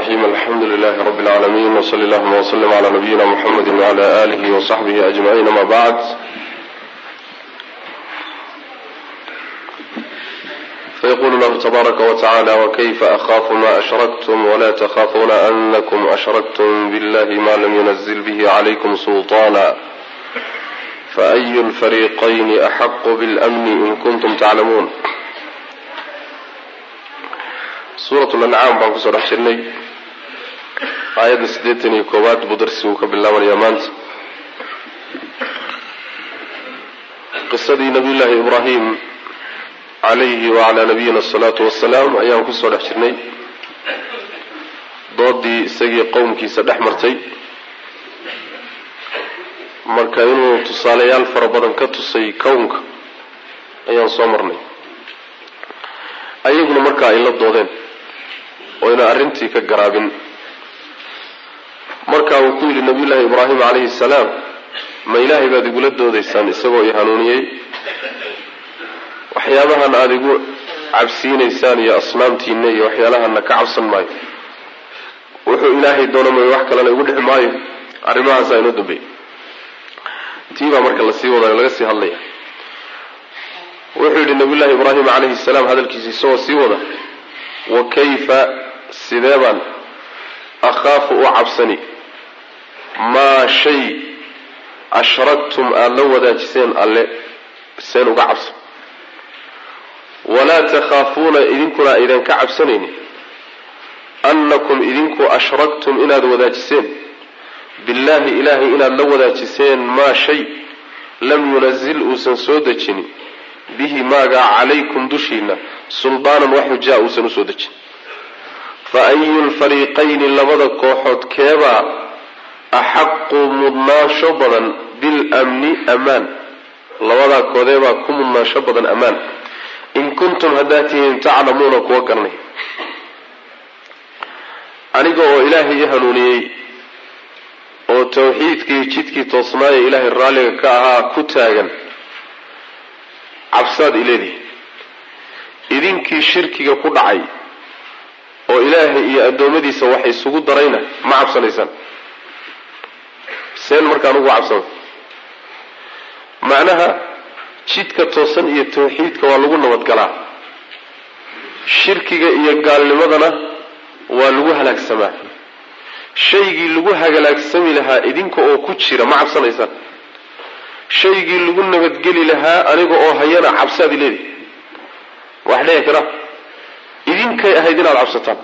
الرحيم الحمد لله رب العالمين وصلى اللهم وسلم على نبينا محمد وعلى آله وصحبه أجمعين ما بعد فيقول الله تبارك وتعالى وكيف أخاف ما أشركتم ولا تخافون أنكم أشركتم بالله ما لم ينزل به عليكم سلطانا فأي الفريقين أحق بالأمن إن كنتم تعلمون suurat lancaam baan kusoo dhex jirnay aayadda siddeetan iyo koowaad buu darsigu ka bilaabanayaa maanta qisadii nabiyullaahi ibraahim calayhi wacalaa nabiyina asalaatu wassalaam ayaan kusoo dhex jirnay doodii isagii qowmkiisa dhex martay marka inuu tusaalayaal fara badan ka tusay kownka ayaan soo marnay ayaguna marka ay la doodeen oo yna arrintii ka garaabin marka uu ku yidhi nabiyullaahi ibraahim calayhi salaam ma ilaahay baad igula doodaysaan isagoo i hanuuniyey waxyaabahan aada igu cabsiinaysaan iyo asnaamtiina iyo waxyaalahana ka cabsan maayo wuxuu ilaahay doono mayo wax kalena igu dhixi maayo arrimahaasaa inoo dambeeyay tii baa marka lasii wadayo laga sii hadlaya wuxuu yidhi nabiyullaahi ibraahim calayhi salaam hadalkiisa isagoo sii wada wa kayfa sidee baan akhaafu u cabsani maa shay ashraktum aada la wadaajiseen alle seen uga cabsan walaa takhaafuuna idinkuna aydan ka cabsanaynin annakum idinku ashraktum inaad wadaajiseen billaahi ilaahay inaad la wadaajiseen maa shay lam yunazil uusan soo dejinin bihi maagaa calaykum dushiina suldaanan wax xujaa uusan usoo dejin fa ayu lfariiqayni labada kooxood keebaa axaqu mudnaansho badan bilamni amaan labadaa koodeebaa ku mudnaansho badan ammaan in kuntum haddaad tihiin taclamuuna kuwa garanay aniga oo ilaahay i hanuuniyey oo tawxiidkii jidkii toosnaaya ilaahay raalliga ka ahaa ku taagan cabsaad ileedihi idinkii shirkiga ku dhacay oo ilaahay iyo addoommadiisa wax isugu darayna ma cabsanaysaan seen markaan ugu cabsana macnaha jidka toosan iyo tawxiidka waa lagu nabadgalaa shirkiga iyo gaalnimadana waa lagu halaagsamaa shaygii lagu halaagsami lahaa idinka oo ku jira ma cabsanaysaan shaygii lagu nabadgeli lahaa aniga oo hayana cabsaad ileedi wax dhici kara idinkay ahayd inaad cabsataan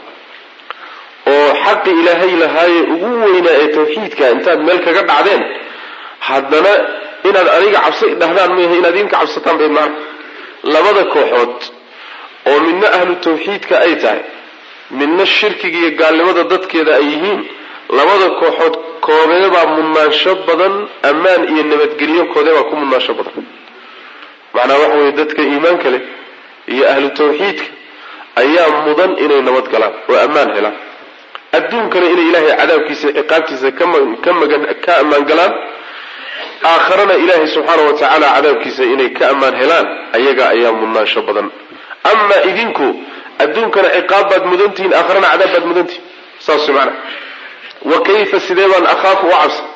oo xaqi ilaahay lahaaye ugu weynaa ee tawxiidka intaad meel kaga dhacdeen haddana inaad aniga cabsa dhahdaan maaha inaad idinka cabsataan bayd maana labada kooxood oo midna ahlu tawxiidka ay tahay midna shirkiga iyo gaalnimada dadkeeda ay yihiin labada kooxood koodeebaa mudnaansho badan ammaan iyo nabadgelyo koodeebaa ku mudnaansho badan macnaha waxa weeye dadka iimaanka leh iyo ahlu tawxiidka ayaa mudan inay nabad galaan oo ammaan helaan adduunkana inay ilaahay cadaabkiisa ciqaabtiisa ka magan ka ammaan galaan aakharana ilaahay subxaana wa tacaala cadaabkiisa inay ka ammaan helaan ayaga ayaa mudnaansho badan amaa idinku adduunkana ciqaab baad mudantihiin aakharana cadaab baad mudantihin saas maana wa kayfa sidee baan akhaafu u cabsan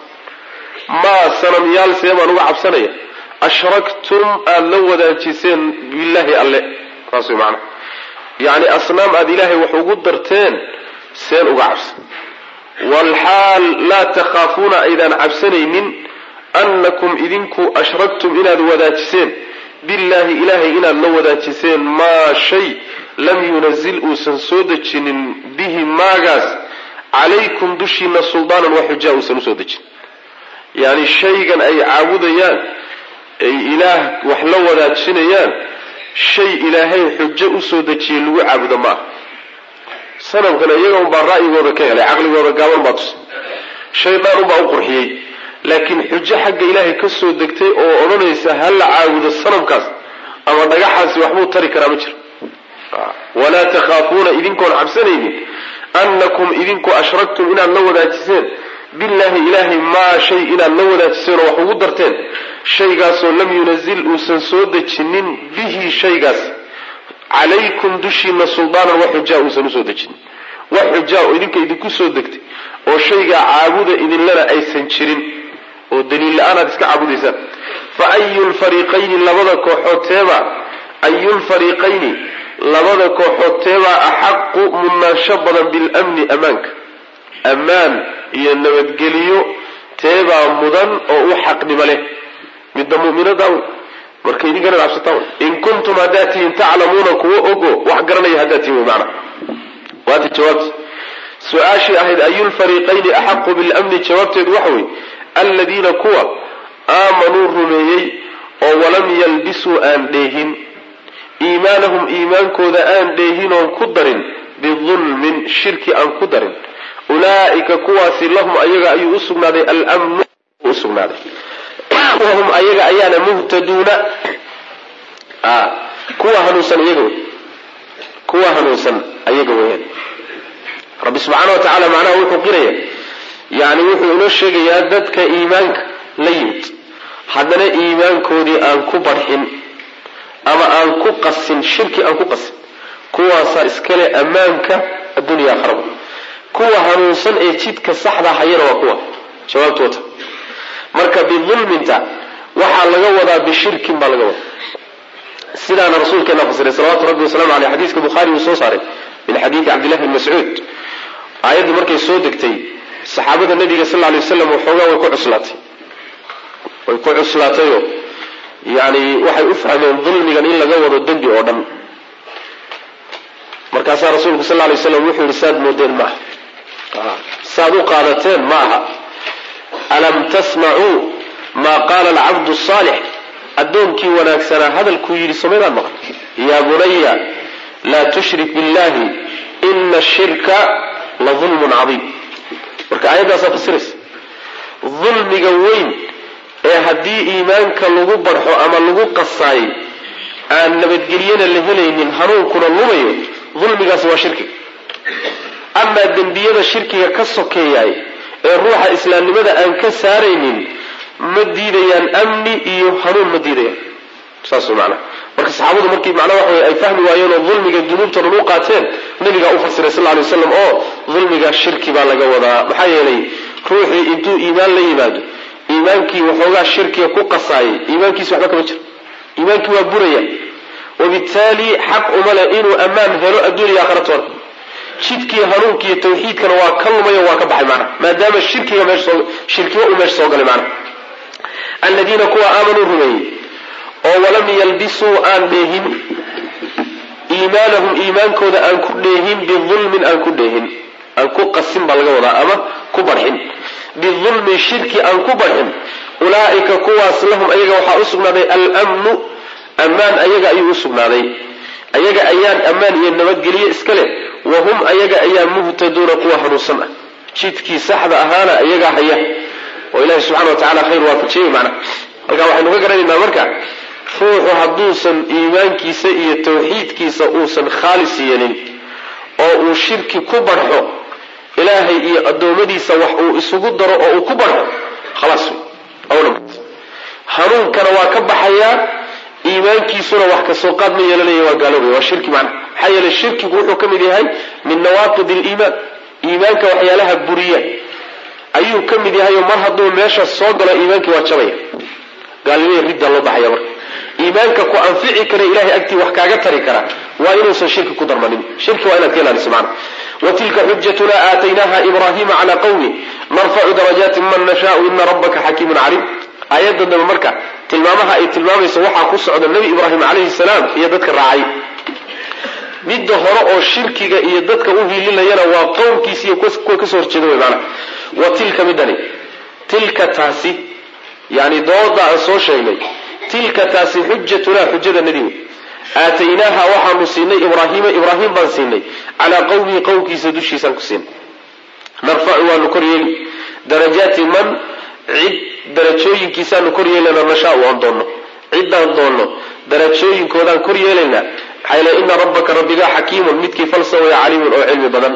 maa sanamyaal sidee baan uga cabsanaya ashraktum aada la wadaajiseen billaahi alle saas way macana yacni asnaam aada ilaahay wax ugu darteen seen uga cabsan waalxaal laa takhaafuuna aydaan cabsanaynin annakum idinku ashraktum inaad wadaajiseen billaahi ilaahay inaad la wadaajiseen maa shay lam yunazil uusan soo dejinin bihi maagaas calaykum dushiina suldaanan wax xujaa uusan usoo dejin yacni shaygan ay caabudayaan ay ilaah wax la wadaajinayaan shay ilaahay xujo usoo dejiyey lagu caabudo ma ah sanamkana iyaga unbaa ra'yigooda ka helay caqligooda gaaban baa tus shaydaan unbaa u qurxiyey laakiin xujo xagga ilaahay ka soo degtay oo odhanaysa ha la caabudo sanamkaas ama dhagaxaasi waxbuu tari karaa ma jiro walaa takhaafuuna idinkoon cabsanaynin annakum idinku ashraktum inaad la wadaajiseen billaahi ilaahay maa shay inaad la wadaajiseen oo wax ugu darteen shaygaasoo lam yunazil uusan soo dejinin bihi shaygaas calaykum dushiina suldaanan wax xujaa uusan usoo dejinin wax xujaa oo idinka idinku soo degtay oo shaygaa caabuda idinlana aysan jirin oo daliil la-aan aad iska caabudaysaan fa ayu lfariiqayni labada kooxood teebaa ayu lfariiqayni labada kooxood teebaa axaqu mudnaansho badan bilamni ammaanka ammaan iyo nabadgeliyo teebaa mudan oo u xaqnimo leh midda mu'minada wey marka idinkana cabsataa wey in kuntum haddaad tihiin taclamuuna kuwa ogo wax garanaya haddaad tihin wey maana waata jawaabti su-aashii ahayd ayulfariiqayni axaqu bilamni jawaabteedu waxa wey aladiina kuwa aamanuu rumeeyey oo walam yalbisuu aan dheehin iimaanahum iimaankooda aan dheehin oon ku darin bidulmin shirki aan ku darin ulaa'ika kuwaasi lahum ayaga ayuu u sugnaaday almnu u sugnaaday wahum ayaga ayaana muhtaduuna kuwa hanuunsan iyaga wey kuwa hanuunsan ayaga weyaan rabbi subxaana wa tacaala macnaha wuxuu qiraya yani wuxuu inoo sheegayaa dadka iimaanka la yimid haddana iimaankoodii aan ku barxin ama aan ku qasin shirki aan ku qasin kuwaasaa iskale ammaanka addunya akhraba kuwa hanuunsan ee jidka saxda hayana waa kuwa jawaabtu wata marka bidulminta waxaa laga wadaa bishirkin baa laga wadaa sidaana rasuulkeena fasiray salawatu rabbi wasalamu aleyh xadiiska bukhaari uu soo saaray min xadiidi cabdillahi bn mascuud aayaddu markay soo degtay saxaabada nabiga sal ly waslam waxoogaa way ku cuslaatay way ku cuslaatayoo yani waxay u fahmeen dulmigan in laga wado dembi oo dhan markaasaa rasuulku sal lay slam wuxuu yihi saad moodeen maaha saad u qaadateen ma aha alam tasmacuu maa qaala alcabdu saalix addoonkii wanaagsanaa hadalkuu yidhi somaydaan maqan yaa bunaya laa tushrik billahi ina shirka la dulmun cadiim marka aayaddaasaa fasiraysa dulmiga weyn ee haddii iimaanka lagu barxo ama lagu qasaayay aan nabadgelyana la helaynin hanuunkuna lumayo dulmigaasi waa shirkiga amaa dembiyada shirkiga ka sokeeyaay ee ruuxa islaamnimada aan ka saaraynin ma diidayaan amni iyo hanuun ma diidayaan saas macnaha marka saxaabadu markii macnaha waxa wey ay fahmi waayeen oo dulmiga dunuubta dhan u qaateen nabigaa u fasiray sal lay waslam oo dulmiga shirki baa laga wadaa maxaa yeelay ruuxii intuu iimaan la yimaado iimaankii waxoogaa shirkiga ku qasaayay iimaankiisi waxba kama jiro iimaankii waa buraya wabitaali xaq uma leh inuu ammaan helo adduuniya aakhiratoona jidkii hanuunkiiyo tawxiidkana waa ka lumayo waa ka baxay macnaha maadaama shirkiga meesha shirkiba uu meesha soo galay macnaha aladiina kuwa aamanuu rumeeyey oo walam yalbisuu aan dheehin iimaanahum iimaankooda aan ku dheehin bidulmin aan ku dheehin aan ku qasin baa laga wadaa ama ku barxin bidulmin shirki aan ku barxin ulaa'ika kuwaas lahum ayaga waxaa u sugnaaday almnu ammaan ayaga ayuu u sugnaaday ayaga ayaan ammaan iyo nabadgelye iska leh wahum ayaga ayaa muhtaduuna kuwa hanuunsan ah jidkii saxda ahaana ayagaa haya oo ilahi subxana wa tacala khayr waafajiyey macna halkaa waxaynu ka garanaynaa marka ruuxu hadduusan iimaankiisa iyo tawxiidkiisa uusan khaalis yeelin oo uu shirki ku barxo ilaahay iyo addoommadiisa wax uu isugu daro oo uu ku barxo khalaas wey hanuunkana waa ka baxayaa iimaankiisuna wax kasoo qaad ma yeelanaya waa gaaloobaya waa shirki macna maxaa yeelay shirkigu wuxuu ka mid yahay min nawaaqid aliimaan iimaanka waxyaalaha buriya ayuu ka mid yahay oo mar hadduu meesha soo galo iimaankii waa jabaya gaalnimada riddaa loo baxaya marka iimaanka ku anfici kara ilahay agtii wax kaaga tari kara waa inuusan shirki ku darmanin shirki waa inaad ka ilaaliso macna watilka xujatuna aataynaha ibrahima cala qawmi narfacu darajaati man nashaau ina rabbaka xakiimun caliim aayadda dambe marka tilmaamaha ay tilmaamayso waxaa ku socda nebi ibraahim calayhi salaam iyo dadka raacay midda hore oo shirkiga iyo dadka u hiilinayana waa qowmkiisi iyo kuwa kasoo horjeeda wey maana wa tilka midani tilka taasi yani dooda aan soo sheegnay tilka taasi xujatuna xujadanadii wey aataynaaha waxaanu siinay ibraahiima ibraahim baan siinay calaa qowmihi qowmkiisa dushiisaan ku siinay narfacu waanu kor yeeli darajaati man cid darajooyinkiisaanu kor yeelanaa nashaau aan doonno ciddaan doonno darajooyinkoodaan kor yeelaynaa maxaa yeele ina rabbaka rabbigaa xakiimun midkii falsawaya caliimun oo cilmi badan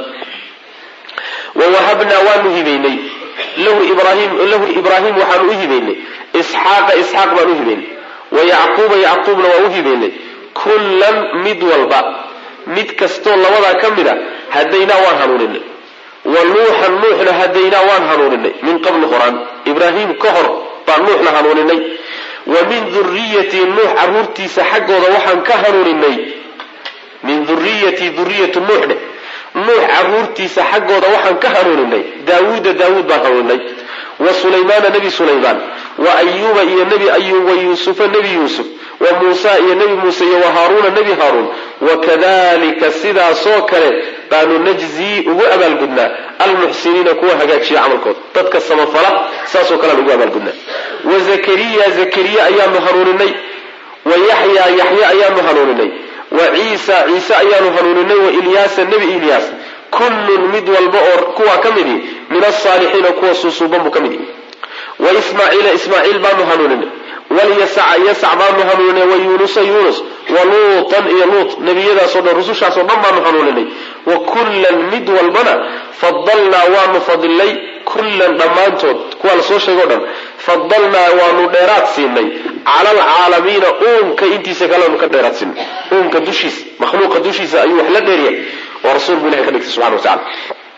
wawahabnaa waanu hibaynay lahu ibrahim lahu ibraahim waxaanu u hibaynay isxaaqa isxaaq baan u hibaynay wa yacquuba yacquubna waan u hibaynay kullan mid walba mid kastoo labadaa ka mid a hadaynaa waan hanuuninay wa nuuxan nuuxna hadaynaa waan hanuuninay min qabli horaan ibraahim ka hor baan nuuxna hanuuninay wa min duriyatii nuux caruurtiisa xaggooda waxaan ka hanuuninay min duriyatii duriyatu nuuxne nuux caruurtiisa xaggooda waxaan ka hanuuninay daawuuda daawuud baan hanuuninay wa sulaymaana nebi sulaymaan wa ayuuba iyo nebi ayuub wa yuusufa nebi yuusuf wa muusa iyo nebi muuse iyo wa haaruuna nebi haaruun wakadalika sidaasoo kale baanu najzii ugu abaalgudnaa almuxsiniina kuwa hagaajiya camalkooda dadka samafala saasoo kalean ugu abaalgudnaa wa zakariya zakariya ayaanu hanuuninay wa yaxya yaxya ayaanu hanuuninay wa ciisa ciise ayaanu hanuuninay wa ilyaasa nebi ilyaas kullun mid walba oo kuwaa ka midi min asaalixiina kuwa suusuuban buu ka mid yahi wa ismaaciila ismaaciil baanu hanuuninay walyasaca yasac baanu hanuuninay wa yuunusa yuunus wa luutan iyo luut nebiyadaasoo dhan rusushaasoo dhan baanu hanuuninay wa kullan mid walbana fadalnaa waanu fadilnay kullan dhammaantood kuwaa lasoo sheegay o dhan fadalnaa waanu dheeraad siinay cala alcaalamiina uunka intiisa kaleanu ka dheeraad siinay uunka dushiisa makhluuqa dushiisa ayuu wax la dheeryahay oo rasuul buu ilahay ka dhigtay subxana wa tacala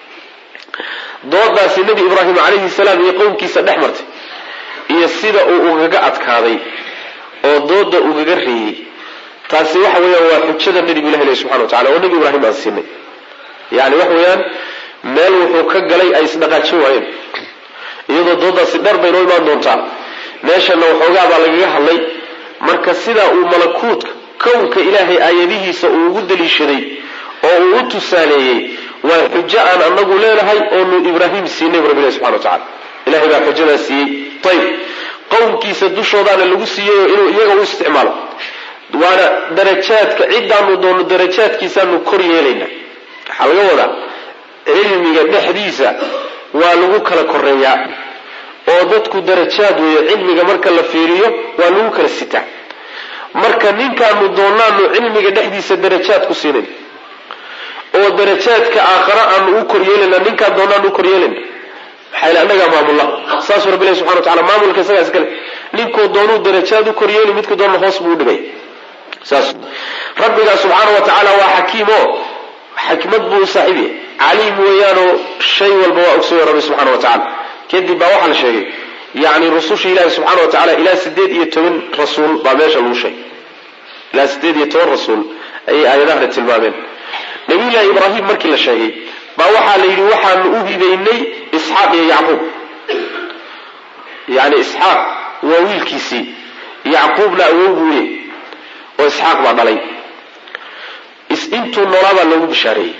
doodaasi nebi ibraahim calayhi salaam iyo qowmkiisa dhex martay iyo sida uu ugaga adkaaday oo dooda ugaga reeyey taasi waxa weeyaan waa xujada nebigu ilahi leh subxana wa tacala oo nebi ibraahim aan siinay yani waxa weeyaan meel wuxuu ka galay ay isdhaqaajin waayeen iyadoo doodaasi dheer bay noo imaan doontaa meeshana waxoogaa baa lagaga hadlay marka sidaa uu malakuutka kownka ilaahay aayadihiisa uu ugu daliishaday oo uu u tusaaleeyey waa xujo aan anagu leenahay oonu ibraahim siinay bu rabbilahi subxana wa tacala ilahay baa xujadaa siiyey ayb qowmkiisa dushoodaana lagu siiyey inuu iyaga u isticmaalo waana darajaadka cidaanu doono darajaadkiisaanu kor yeelayna waxaa laga wadaa cilmiga dhexdiisa waa lagu kala koreeyaa oo dadku darajaad weeyo cilmiga marka la fiiriyo waa lagu kala sitaa marka ninkaanu doonaanu cilmiga dhexdiisa darajaad ku siinayn oo darajaadka aakhare aanu u koryeelana ninkaan doonaanu u koryeelana maxaa annagaa maamulla saasuu rabbi ilahi subxana wa tacala maamulka isagaas kale ninkuu doonuu darajaad u koryeeli midku doona hoos buu u dhigay saas rabbigaa subxaana wa tacaala waa xakiim oo xikmad buu u saaxiib yahay caliim weeyaanoo shay walba waa ogsoya rabbi subxana wa tacala kadib baa waxaa la sheegay yani rususha ilaahi subxaana wa tacala ilaa sideed iyo toban rasuul baa meesha lagu sheegay ilaa sideed iyo toban rasuul ayay aayadahana tilmaameen nabiyullaahi ibraahim markii la sheegay baa waxaa la yidhi waxaanu u hibaynay isxaaq iyo yacquub yani isxaaq waa wiilkiisii yacquubna awow buu leey oo isxaaq baa dhalay intuu noolaabaa loogu bishaareeyey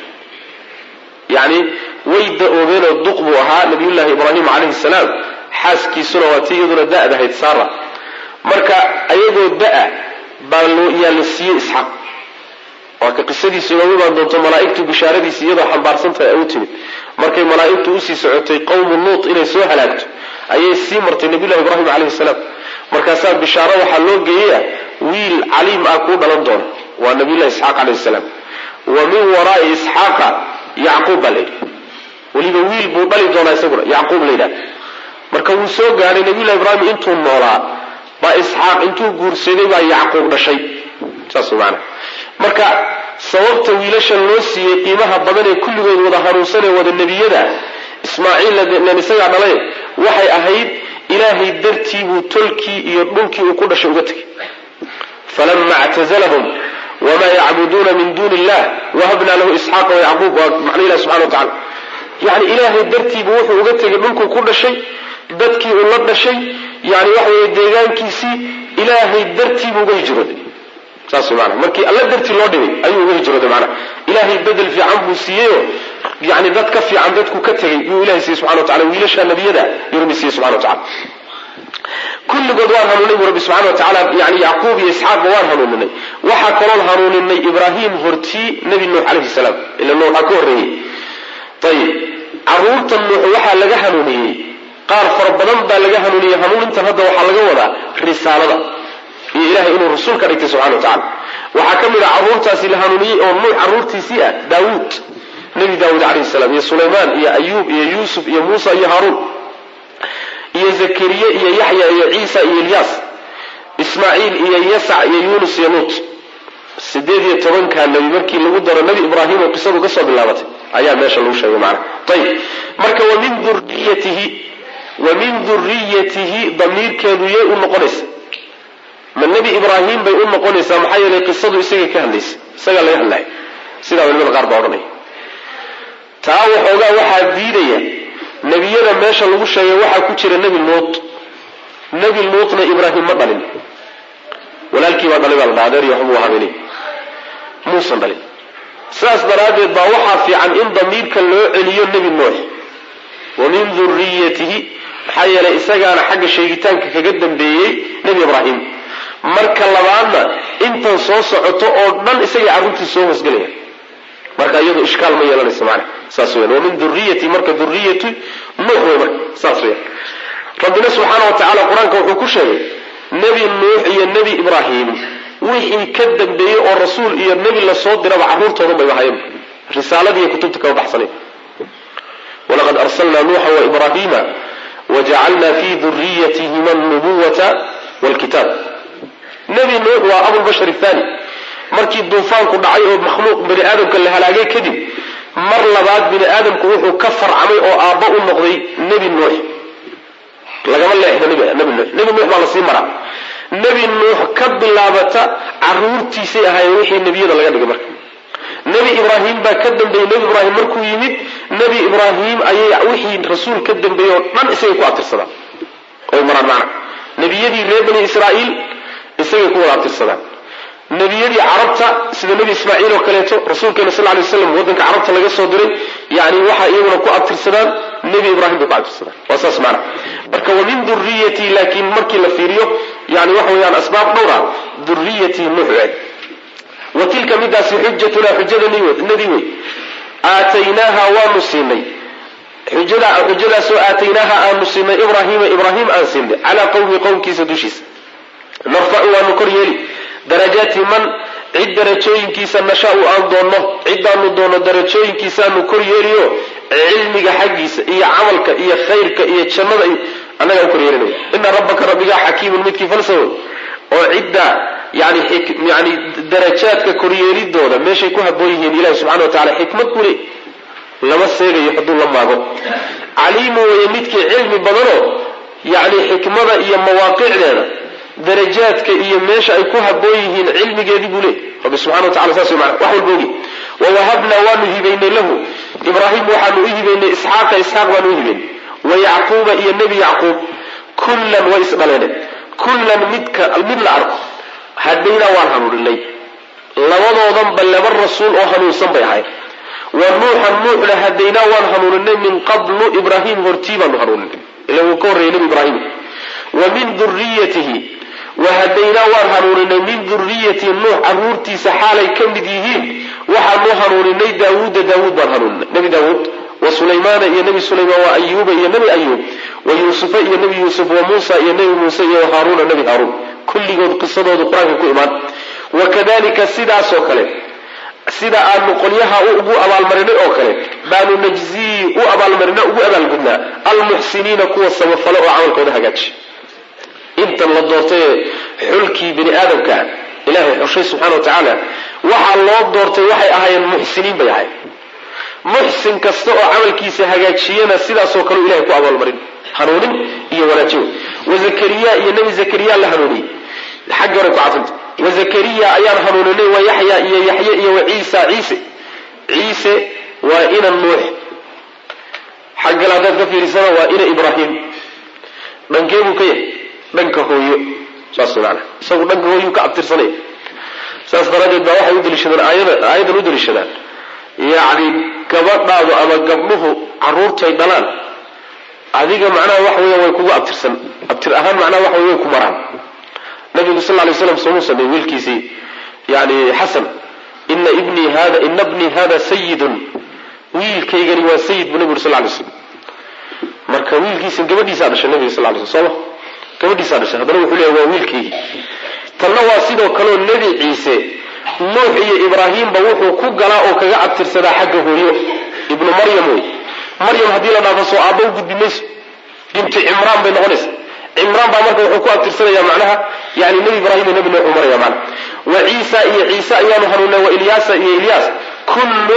yani way da-oobeenoo duq buu ahaa nabiyullaahi ibraahim calayhi salaam xaaskiisuna waa tii iyaduna da-dahayd saara marka ayagoo da-a baa yaa la siiyey isxaaq waa ka qisadiisu inoogu imaan doonto malaaigtu bishaaradiisi iyadoo xambaarsantahay ay u timid markay malaaigtu usii socotay qowmu luut inay soo halaagto ayay sii martay nabiyullahi ibraahim calayhi salaam markaasaa bishaaro waxaa loo geeyaya wiil caliim ah kuu dhalan doona waa nabiyullahi isxaaq calayhi salaam wa min waraai isxaaqa yacquub baa layidhi weliba wiil buu dhali doonaa isaguna yacquub la yidhahda marka wuu soo gaadhay nabiyullahi ibraahim intuu noolaa baa isxaaq intuu guursaday baa yacquub dhashay saas maana marka sababta wiilashan loo siiyey qiimaha badan ee kulligood wada hanuunsanee wada nebiyada ismaaciil isagaa dhalay waxay ahayd ilaahay dartii buu tolkii iyo dhulkii uu ku dhashay uga tegay falama ctazlahum wma yacbuduuna min duuni illah wahabna lahu isxaaqa wayacquub waa macno ilahi subxana wa tacala yani ilaahay dartiibu wuxuu uga tegay dhulkuu ku dhashay dadkii uu la dhashay yani waxa weye deegaankiisii ilaahay dartiibuu uga hijrooday saas maana markii alla dartii loo dhigay ayuu uga hijrooday maana ilaahay bedel fiican buu siiyeyo yani dad ka fiican dadku ka tegay yuu ilahay siiyey subxana wa tacala wiilasha nebiyada yuu rabbi siiyey subxana wa tacala kulligood waan hanuuninay bu rabbi subxana wa tacaala yani yacquub iyo isxaaqba waan hanuuninay waxaa kaloon hanuuninay ibraahim hortii nebi nuux calayhi salaam ila nuux waxaa ka horreeyey ayib caruurta nuux waxaa laga hanuuniyey qaar fara badan baa laga hanuuniyey hanuunintan hadda waxaa laga wadaa risaalada iyo ilahay inuu rasuul ka dhigtay subxana wa tacala waxaa ka mid a caruurtaasi la hanuuniyey oo nuux caruurtiisii ah daawuud nebi daawuud calayhi salaam iyo sulaymaan iyo ayuub iyo yuusuf iyo muusa iyo haaruun iyo zakariye iyo yaxya iyo ciisa iyo ilyaas ismaaciil iyo yasac iyo yuunus iyo luut sideed iyo tobankaa nebi markii lagu daro nebi ibraahim oo qisadu ka soo bilaabatay ayaa meesha lagu sheegay macnaha ayib marka wamin duriyatihi wamin duriyatihi damiirkeedu yay u noqonaysa ma nebi ibraahim bay u noqonaysaa maxaa yeelay qisadu isagay ka hadlaysa isagaa laga hadlaya sidaa culimada qaar baa odhanaya taa waxoogaa waxaa diidaya nebiyada meesha lagu sheegay waxaa ku jira nebi luut nebi luutna ibraahim ma dhalin walaalkii baa dhalay baa la dhaha adeer iyo waxbuu habeenay muusan dhalin sidaas daraaddeed baa waxaa fiican in damiirka loo celiyo nebi nuux wa min duriyatihi maxaa yeelay isagaana xagga sheegitaanka kaga dambeeyey nebi ibraahim marka labaadna intan soo socoto oo dhan isagay carruurtii soo hoosgelaya marka iyadu ishkaal ma yeelanayso macna saas weyan wa min duriyati marka duriyatu nuux wey marka saas weyan rabbina subxaana wa tacala qur-aanka wuxuu ku sheegay nebi nuux iyo nebi ibraahim wixii ka dambeeyey oo rasuul iyo nebi lasoo diraba carruurtoodan bayba hayan risaaladiiyo kutubta kama baxsanayn walaqad arsalnaa nuuxa waibraahiima wajacalna fi duriyatihima alnubuwata walkitaab nebi nuux waa abulbashar athani markii duufaanku dhacay oo makhluuq bani aadamka la halaagay kadib mar labaad bini aadamku wuxuu ka farcamay oo aabba u noqday nebi nuux lagama leexdo nebi nuux nebi nuux baa lasii maraa nebi nuux ka bilaabata caruurtiisay ahaayeen wixii nebiyada laga dhigay marka nebi ibraahim baa ka dambeeyey nebi ibraahim markuu yimid nebi ibraahim ayay wixii rasuul ka dambeeyey oo dhan isagay ku abtirsadaan oy maraan macna nebiyadii reer bani israa'iil isagay ku wada abtirsadaan nebiyadii carabta sida nebi ismaaciil oo kaleeto rasuulkeena sal lay waslam waddanka carabta laga soo diray yani waxaa iyaguna ku abtirsadaan nebi ibraahim bay ku abtirsadaan waa saas maana marka wa min duriyatii laakiin markii la fiiriyo yani waxa weeyaan asbaab dhowra duriyatii nuux eeg wa tilka midaasi xujatuna xujadannadii wey aataynaaha waanu siinay xujadaasoo aataynaaha aanu siinay ibraahiima ibraahim aan siinay calaa qowmi qowmkiisa dushiisa narfacu waanu kor yeeli darajaati man cid darajooyinkiisa nashaau aan doonno cidaanu doonno darajooyinkiisaanu kor yeeliyo cilmiga xaggiisa iyo camalka iyo khayrka iyo jannada annagaan kor yeelinaya ina rabbaka rabbigaa xakiimun midkii falsawoy oo cidda yani yani darajaadka koryeelidooda meeshay ku haboon yihiin ilahi subxana wa tacala xikmad buu leey lama seegayo hadduu la maago caliimu weeye midkii cilmi badanoo yani xikmada iyo mawaaqicdeeda darajaadka iyo meesha ay ku haboon yihiin cilmigeedii buu leey rabbi subxana wa tacala saas wey mana wax walba ogi wawahabnaa waanu hibaynay lahu ibraahim waxaanu u hibaynay isxaaqa isxaaq baanu u hibaynay wa yacquuba iyo nebi yacquub kullan way isdhaleene kullan midka mid la arko hadhaynaa waan hanuuninay labadoodanba laba rasuul oo hanuunsan bay ahayd wa nuuxan nuuxna hadaynaa waan hanuuninay min qablu ibraahim hortii baanu hanuuninay ila wuu ka horreeyay nebi ibraahim wa min duriyatihi wahadaynaa waan hanuuninay min duriyati nuux caruurtiisa xaalay ka mid yihiin waxaanu hanuuninay daawuuda daawuud baan hanuuninay nebi daawuud wa sulaymaana iyo nebi sulaymaan wa ayuuba iyo nebi ayuub wa yuusufa iyo nebi yuusuf wa muusa iyo nebi muuse iyo haaruuna nebi haaruun kulligood qisadoodu qur-aanka ku imaan wa kadalika sidaasoo kale sida aanu qolyaha ugu abaalmarinay oo kale baanu najzii u abaalmarina ugu abaalgudnaa almuxsiniina kuwa samafale oo camalkooda hagaaji intan la doortay xulkii bini aadamka ilahay xushay subxana wa tacaala waxaa loo doortay waxay ahaayeen muxsiniin bay ahayd muxsin kasta oo camalkiisa hagaajiyana sidaasoo kale ilahay ku abaalmarin hanuunin iyo wanaajin wa zakariya iyo nebi zakariya la hanuuniyey xaggi hore ku cafanta wa zakariya ayaan hanuuninay wa yaxya iyo yaxye iyo wa ciisa ciise ciise waa ina nuux xaggale haddaad ka fiirisana waa ina ibraahim dhankee buu ka yahay dhanka hooyo saas maana isagu dhanka hooyuu ka abtirsanaya saas daraaddeed baa waxay u daliishadaan aayada aayadan u daliishadaan yacni gabadhaadu ama gabdhuhu carruurtay dhalaan adiga macnaha waxa weya way kugu abtirsan abtir ahaan macnaha waxa wey way ku maraan nabigu sal ly slam soomuu sameeyey wiilkiisii yani xasan ina ibnii hada ina bnii hada sayidun wiilkaygani waa sayid buu nabi uri sal lay slam marka wiilkiisa gabadhiisaa dhashay nabiga sal lay sl sooma gabadhiisaa dhashay haddana wuxuu leeya waa wiilkaygii tanna waa sidoo kaleo nebi ciise nuux iyo ibraahimba wuxuu ku galaa oo kaga abtirsadaa xagga hooyo ibnu maryam wey maryam haddii la dhaafo soo aabba u gudbi mayso bintu cimraan bay noqonaysa cimraan baa marka wuxuu ku abtirsanaya macnaha yani nebi ibraahim iyo nebi nuux u maraya mana wa ciisa iyo ciise ayaanu hanuunay wa ilyaasa iyo ilyaas kullun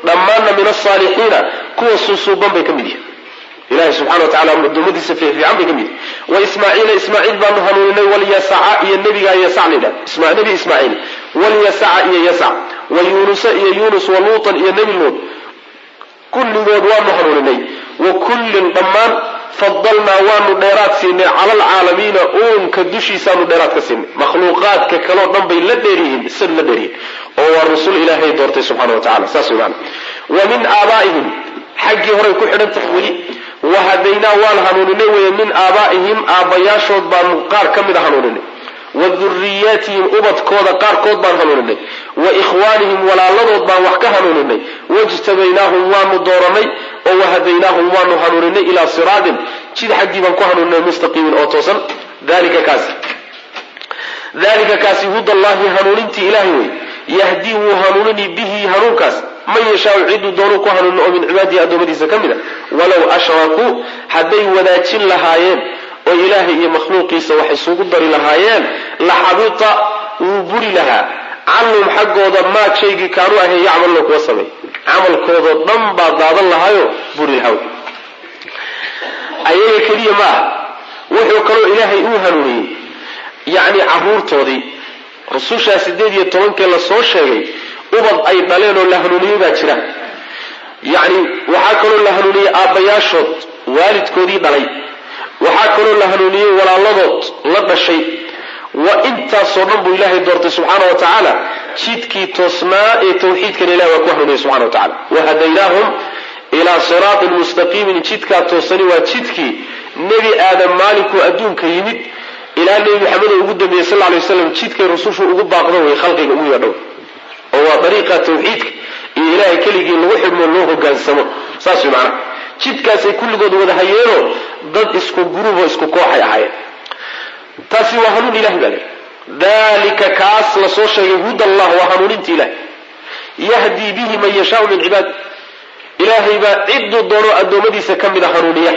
dhammaanna min asaalixiina kuwa suusuuban bay ka mid yihin ilahi subxana wa tacala adoomadiisa fiican bay ka mid yihin wa ismaaciila ismaaciil baanu hanuuninay walyasaca iyo nebigaa yasac la yidhahda nebi ismaaciil walyasaca iyo yasac wa yuunusa iyo yuunus wa luutan iyo nebi luut kulligood waanu hanuuninay wa kullin dhammaan fadalnaa waanu dheeraad siinay cala alcaalamiina uunka dushiisaanu dheeraad ka siinay makhluuqaadka kaleo dhan bay la dheeryihiin isad la dheeryihiin oo waa rusul ilaahay doortay subxana wa tacala saas wey maana wa min aabaa'ihim xaggii horay ku xidhan tahay weli wahadaynaa waan hanuuninay weye min aabaa'ihim aabbayaashood baanu qaar ka mid a hanuuninay wa duriyaatihim ubadkooda qaarkood baan hanuuninay wa ikhwaanihim walaaladood baan wax ka hanuuninay wajtabaynaahum waanu dooranay oo wahadaynaahum waanu hanuuninay ilaa siraatin jid xaggii baan ku hanuuninay mustaqiimin oo toosan dalika kaasi dalika kaasi hudallahi hanuunintii ilaahay wey yahdii wuu hanuunini bihi hanuunkaas man yashaau ciduu doonuu ku hanuunin oo min cibaadihi addoommadiisa ka mid a walow ashrakuu hadday wadaajin lahaayeen oo ilaahay iyo makhluuqiisa wax isugu dari lahaayeen la xabita wuu buri lahaa canhum xaggooda maa shaygii kaanuu ahayn yacmaluna kuwa sameey camalkoodoo dhan baa daadan lahaayo buri lahaa ayaga keliya ma ah wuxuu kaloo ilaahay uu hanuuniyey yacni caruurtoodii rusushaa sideed iyo tobankee lasoo sheegay ubad ay dhaleen oo la hanuuniyey baa jira yacni waxaa kaloo la hanuuniyey aabbayaashood waalidkoodii dhalay waxaa kaloo la hanuuniyey walaaladood la dhashay wa intaasoo dhan buu ilaahay doortay subxaana wa tacaala jidkii toosnaa ee tawxiidkana ilahi waa ku hanuuniyey subxana wa tacala wahadaynaahum ilaa siraatin mustaqiimin jidkaa toosani waa jidkii nebi aadam maalinkuu adduunka yimid ilaa nebi maxamed oo ugu dambeeyey sal lay waslam jidkay rusushu ugu baaqdo way khalqiga ugu yeedhow oo waa dariiqa tawxiidka iyo ilaahay keligii lagu xidhmo loo hogaansamo saas way macnaha jidkaasay kulligood wada hayeenoo dad isku guruboo isku kooxay ahaayeen taasi waa hanuun ilahi baa le dalika kaas lasoo sheegay huda allah waa hanuuninta ilahi yahdii bihi man yashaau min cibaadi ilaahay baa cidduu doono addoommadiisa ka mida hanuuniya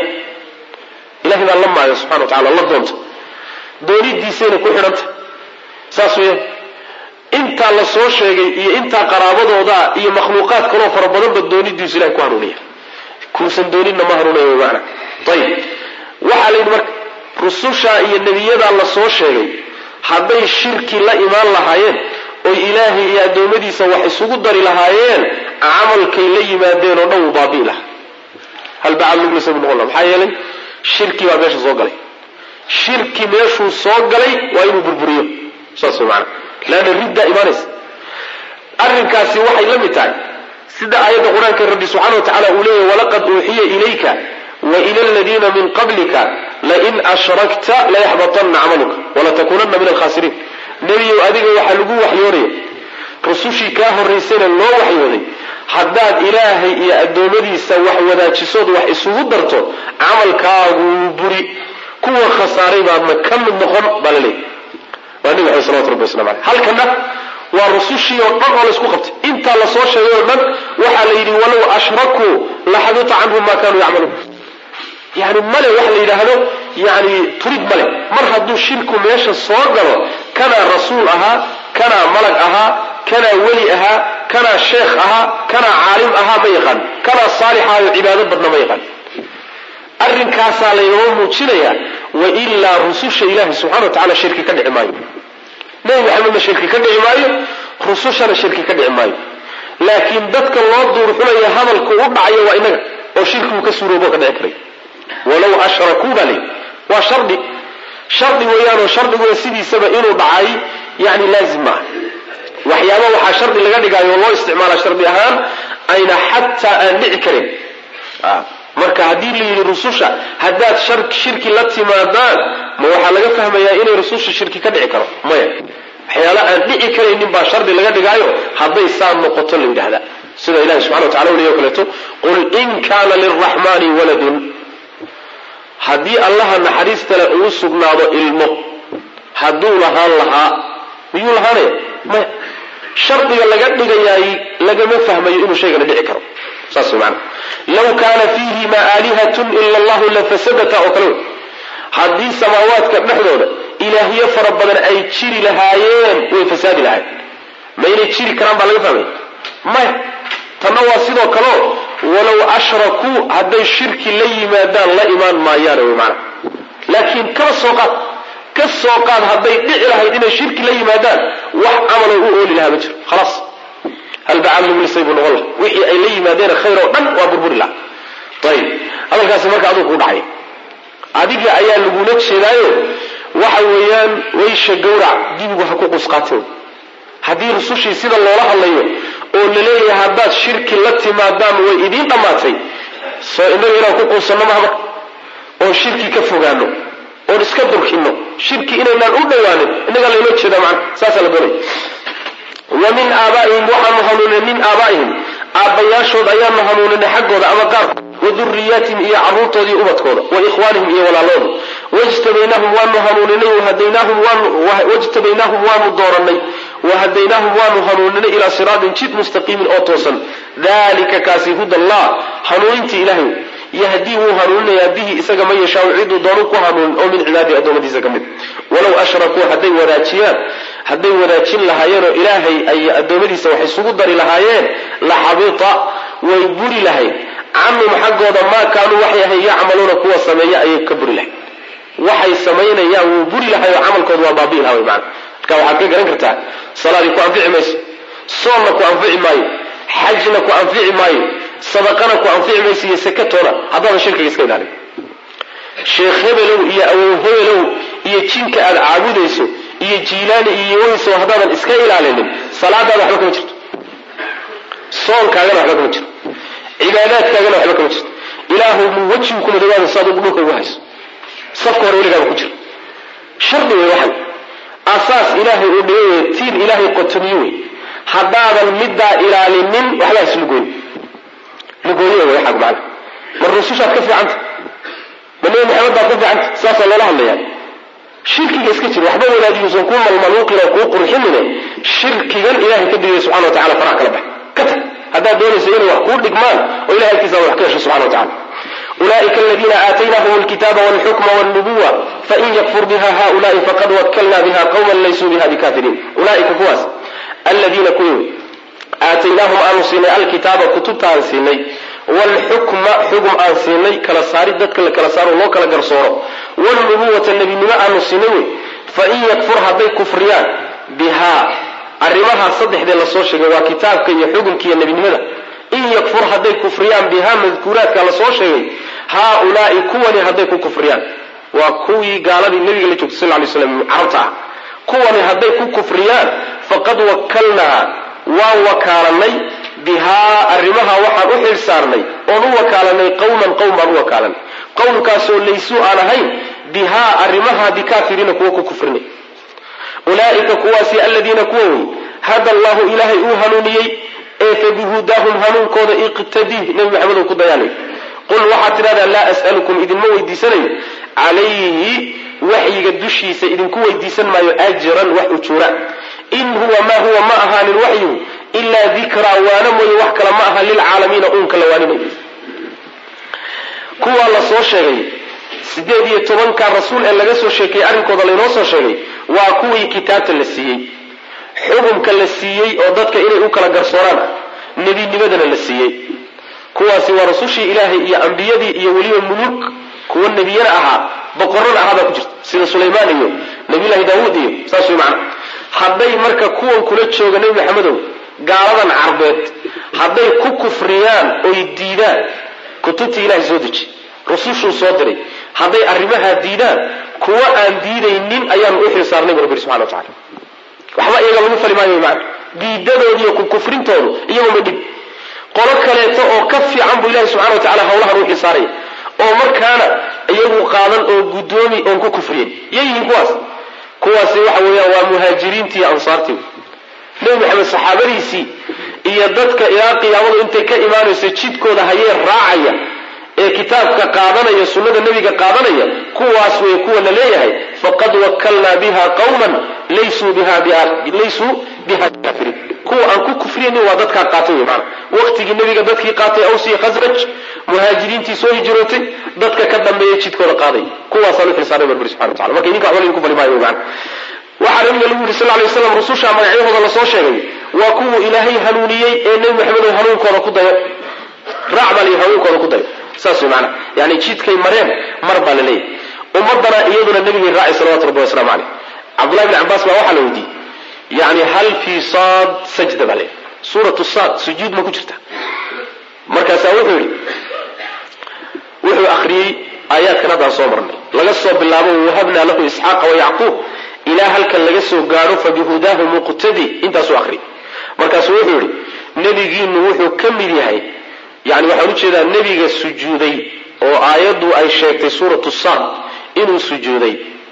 ilahay baa la maayo subxana wa tacala la doonta doonidiisayna ku xidhanta saas weeyaan intaa la soo sheegay iyo intaa qaraabadooda iyo makhluuqaad kaloo fara badanba doonidiisu ilahay ku hanuuniya kuusan dooninna ma hanuunaya maana ayib waxaa la yidhi marka rusushaa iyo nebiyadaa la soo sheegay hadday shirki la imaan lahaayeen oy ilaahay iyo addoommadiisa wax isugu dari lahaayeen camalkay la yimaadeen oo dhan wuu baabi'i lahaa hal bacad luglisa bu noqon laha maxaa yeelay shirki baa meesha soo galay shirki meeshuu soo galay waa inuu burburiyo saas way maana leanna riddaa imaanaysa arrinkaasi waxay la mid tahay sida aayadda qur-aanka rabbi subxana wa tacala uu leeyahy walaqad uuxiya ilayka wa ila aladiina min qablika lain ashrakta layaxbatanna camaluka walatakuunanna min alkhasiriin nebiyow adiga waxaa lagu waxyoonaya rusushii kaa horraysayna loo waxyooday haddaad ilaahay iyo addoommadiisa wax wadaajisood wax isugu darto camalkaaguu buri kuwa khasaaray baadna ka mid noqon baa la leeyahy waa nebi axmed salawatu rabbi waslamu aleyh halkana waa rusushii oo dhan oo laysku qabtay intaa lasoo sheegay oo dhan waxaa la yidhi walow ashrakuu laxabita canhum ma kanuu yacmaluun yani male waxa la yidhaahdo yani turid male mar hadduu shirku meesha soo galo kanaa rasuul ahaa kanaa malag ahaa kanaa weli ahaa kanaa sheekh ahaa kanaa caalim ahaa ma yaqaan kanaa saalixaayo cibaado badna ma yaqaan arrinkaasaa laynoo muujinayaa wailaa rususha ilaahi subxana wa tacala shirki ka dhici maayo nebi maxamedna shirki ka dhici maayo rusushana shirki ka dhici maayo laakiin dadka loo duurxulaya hadalku u dhacayo waa inaga oo shirkigu ka suuroobo ka dhici karay walow ashrakuu baa layidhi waa shardi shardi weeyaanoo shardiguna sidiisaba inuu dhacay yani laazim maaha waxyaaba waxaa shardi laga dhigaayo oo loo isticmaala shardi ahaan ayna xataa aan dhici karin marka haddii la yidhi rususha haddaad shirki la timaadaan ma waxaa laga fahmayaa inay rususha shirki ka dhici karo maya waxyaala aan dhici karaynin baa shardi laga dhigaayo hadday saa noqoto la yidhahda sida ilahi subxana wa tacala weliyo kaleeto qul in kaana lilraxmani waladun haddii allaha naxariistale uu sugnaado ilmo hadduu lahaan lahaa miyuu lahaanaya maya shardiga laga dhigayaay lagama fahmayo inuu shaygana dhici karo saas way maana law kaana fiihima aalihatun ila allahu lafasadata oo kale wey haddii samaawaadka dhexdooda ilaahyo fara badan ay jiri lahaayeen way fasaadi lahayen ma inay jiri karaan baa laga fahmaya maya tanna waa sidoo kaleo walow ashrakuu hadday shirki la yimaadaan la imaan maayaane wy maana laakiin kaba soo qaad ka soo qaad hadday dhici lahayd inay shirki la yimaadaan wax camaloo u ooli lahaa ma jiro khalaas halbacaad lagu lisay buu noqon laha wixii ay la yimaadeen khayr oo dhan waa burburi laha ayib hadalkaasi marka aduu kuu dhacay adiga ayaa lagula jeedaayo waxa weeyaan waysha gawrac dibigu ha ku qusqaateen haddii rusushii sida loola hadlayo oo la leeyahay haddaad shirki la timaadaan way idiin dhammaatay soo innaga inaan ku quusanno mahaba oon shirki ka fogaano oon iska durkino shirki inaynaan u dhowaanin innagaa laynoo jeedaa macana saasaa la doonaya wa min aaba'ihim waxaanu hanuuninay min aabaa'ihim aabbayaashood ayaanu hanuuninay xaggooda ama qaarkood wa duriyaatihim iyo carruurtooda iyo ubadkooda wa ikhwaanihim iyo walaalooda wajtabaynaahum waanu hanuuninay wajtabaynaahum waanu dooranay wahadaynaahum waanu hanuuninay ilaa siraatin jid mustaqiimin oo toosan dalika kaasi huda allah hanuunintii ilahay yahdii wuu hanuuninayaa bihi isaga man yashaau ciduu doonu ku hanuunin oo min cibaadihi addoommadiisa ka mid walow ashrakuu hadday wadaajiyaan hadday wadaajin lahaayeenoo ilaahay ay addoommadiisa wax isugu dari lahaayeen la xabita way buri lahayd canhum xaggooda maa kaanuu waxay ahay yacmaluuna kuwa sameeya ayay ka buri lahayd waxay samaynayaan wuu buri lahay oo camalkooda waa baabi'i laha wy maana marka waxaad ka garan kartaa salaadii ku anfici mayso soonna ku anfici maayo xajna ku anfici maayo sadaqana ku anfici mayso iyo sakatoona haddaadan shirkiga iska ilaalin sheekh hebelow iyo awow hebelow iyo jinka aad caabudayso iyo jiilaani iyo weyso haddaadan iska ilaalinin salaadaada waxba kama jirto soonkaagana waxba kama jirto cibaadaadkaagana waxba kama jirto ilaahu mu wejigu kuma dhawaada saad ugu dhulka ugu hayso safka hore weligaaba ku jira shardi wey waxan asaas ilaahay uu dhigay wey tiir ilaahay qotomiye wey haddaadan middaa ilaalinin waxbaa islugoyn lugooye wey waxaag macana mar rusushaad ka fiicanta ma nebi maxamed baad ka fiicanta saasaa loola hadlayaa shirkiga iska jir waxba wadaadiyuusan kuu malmaluuqin oo kuu qurxinine shirkigan ilahay ka digaya subxana wa tacala faraha kala bax ka tag haddaad doonayso inay wax kuu dhigmaan oo ilahay agtiisa wax ka hesho subxana wa tacala ulaئika اladina aataynahum اlkitaba wاlxukma wاlnubuwa fain yakfur biha haؤulaءi faqad wakalna biha qwma laysuu biha bikafiriin ulaaika kuwaas aladiina kuwii aataynaahum aanu siinay alkitaaba kutubta aan siinay wlxukma xugum aan siinay kala saari dadka la kala saaro loo kala garsooro wlnubuwata nebinimo aanu siinay wey fain yakfur hadday kufriyaan bihaa arrimahaa saddexdee lasoo sheegay waa kitaabka iyo xukumka iyo nebinimada in yakfur hadday kufriyaan bihaa madkuuraadka lasoo sheegay haaulaai kuwani hadday ku kufriyaan waa kuwii gaaladii nabiga la joogtay sal lay slam carabta ah kuwani hadday ku kufriyaan faqad wakalnaa waan wakaalanay bihaa arrimaha waxaan u xil saarnay oon u wakaalanay qowman qowm baan u wakaalanay qowmkaasoo laysuu aan ahayn bihaa arrimaha bikaafiriina kuwa ku kufrinay ulaaika kuwaasi aladiina kuwa wey hada allahu ilaahay uu hanuuniyey ee fabihudaahum hanuunkooda iqtadih nebi maxamedow ku dayaanay qul waxaad tidhahdaa laa as'alukum idinma weydiisanayo calayhi waxyiga dushiisa idinku weydiisan maayo ajran wax ujuura in huwa maa huwa ma ahaanin waxyigu ilaa dikraa waana mooye wax kale ma aha lilcaalamiina uunka la waaninayo kuwaa la soo sheegay sideed iyo tobanka rasuul ee laga soo sheekeeyey arrinkooda laynoo soo sheegay waa kuwii kitaabta la siiyey xukumka la siiyey oo dadka inay u kala garsooraan nebinimadana la siiyey kuwaasi waa rasushii ilaahay iyo ambiyadii iyo weliba muluk kuwa nebiyana ahaa boqorana ahaa baa ku jirta sida sulaymaan iyo nabiyullaahi daawuud iyo saas way macana hadday marka kuwan kula jooga nebi maxamedow gaaladan carbeed hadday ku kufriyaan oy diidaan kutubtii ilahay soo deji rusushuu soo diray hadday arrimahaa diidaan kuwa aan diidaynin ayaanu u xil saarnay bu rabbi subxana wa tacala waxba iyaga lagu fali maayo maana diidadoodi iyo kukufrintoodu iyaguma dhib qolo kaleeto oo ka fiican buu ilahi subxana wa tacala hawlahan u xisaaraya oo markaana iyagu qaadan oo guddoomi oon ku kufriyen yayihiin kuwaas kuwaasi waxa weeyaan waa muhaajiriintii iyo ansaartii nebi maxamed saxaabadiisii iyo dadka ilaa qiyaamadu intay ka imaanayso jidkooda hayee raacaya ee kitaabka qaadanaya sunnada nebiga qaadanaya kuwaas wey kuwa la leeyahay faqad wakalnaa biha qawman laysuu biha laysuu biha kaafiriin kuwa aan ku kufriyaynin waa dadkaa qaatay wey maana waqtigii nebiga dadkii qaatay awsi khasraj muhaajiriintii soo hijrootay dadka ka dambeeya jidkooda qaaday kuwaasaan u xilsaaray barbari subxana wa tacala marka idinka waxba laydinku fali maayo wey maana waxaa nabiga lagu yidhi sal lay waslam rususha magacyahooda lasoo sheegay waa kuwuu ilaahay hanuuniyey ee nebi maxamedo hanuunkooda ku dayo raac baa layihi hanuunkooda ku dayo saas way maanaa yani jidkay mareen mar baa la leeyahy ummadana iyaduna nebigay raacay salawatu rabbi waslamu caleyh cabdullahi bni cabaas baa waxaa la weydiiyey yani hal fii saad sajda baa leeyahy suuratu saad sujuud ma ku jirta markaasaa wuxuu yidhi wuxuu akhriyey aayaadkan haddaan soo marnay laga soo bilaabo wahabnaa lahu isxaaqa wayacquub ilaa halkan laga soo gaadho fabihudaahu muqtadi intaasuu akhriyay markaasuu wuxuu yidhi nebigiinu wuxuu ka mid yahay yani waxaan ujeedaa nebiga sujuuday oo aayaddu ay sheegtay suuratu saad inuu sujuuday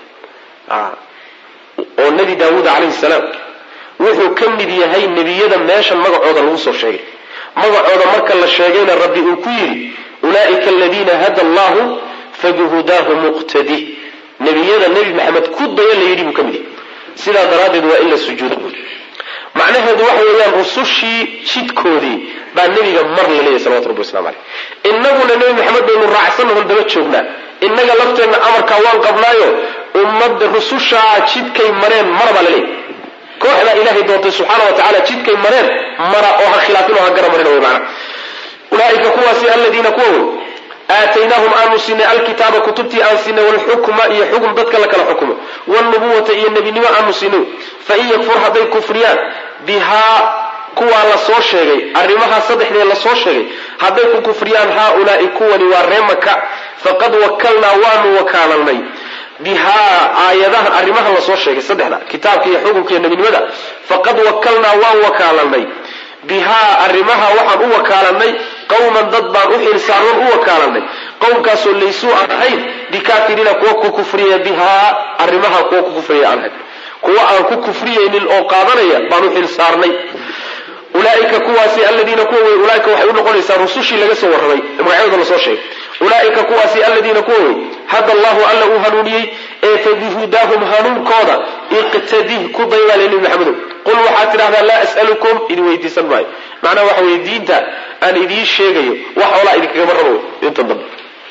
oo nebi daawuud calayhi salaam wuxuu ka mid yahay nebiyada meeshan magacooda lagu soo sheegay magacooda marka la sheegayna rabbi uu ku yidhi ulaa'ika aladiina hada allahu fabihudaahu muqtadi nebiyada nebi maxamed ku daya la yidhi buu ka mid yahay sidaa daraaddeed waa in la sujuuda macnaheedu waxa weeyaan rusushii jidkoodii baa nebiga mar la leeyahy salawatu rabbi waslamu caleyh innaguna nebi maxamed baynu raacsanahon daba joognaa innaga lafteenna amarkaa waan qabnaayo ummadda rusushaa jidkay mareen mar baa la leeyahy kooxdaa ilaahay doontay subxaana wa tacala jidkay mareen mara oo ha khilaafin oo ha gara marin wey macana ulaaika kuwaasi aladiina kuwa wey aataynaahum aanu siinay alkitaaba kutubtii aan siinay walxukma iyo xukm dadka la kala xukumo wlnubuwata iyo nebinimo aanu siinay fain yakfur hadday kufriyaan bihaa kuwaa la soo sheegay arrimahaa saddexdee lasoo sheegay hadday ku kufriyaan haaulaai kuwani waa ree maka faqad wakalnaa waanu wakaalanay bihaa aayadahan arrimahan lasoo sheegay saddexda kitaabka iyo xukunka iyo nebinimada faqad wakalnaa waan wakaalanay bihaa arrimaha waxaan u wakaalanay qowman dad baan u xilsaaroon u wakaalanay qowmkaasoo laysuu aan ahayn bikaafiriina kuwa ku kufriya bihaa arrimaha kuwa ku kufriya aan ahayn kuwa aan ku kufriyaynin oo qaadanaya baan u xilsaarnay ulaaika kuwaasi aladiina kuwa wey ulaaika waxay u noqonaysaa rusushii laga soo warramay magacyadooda lasoo sheegay ulaaika kuwaasi aladiina kuwa wey hada allahu alla uu hanuuniyey ee fabihudaahum hanuunkooda iqtadih ku daybaale nebi maxamedow qul waxaad tidhahdaa laa as'alukum idin weydiisan maayo macnaha waxa weye diinta aan idiin sheegayo wax xoolaa idinkagama rabo wey intan dambe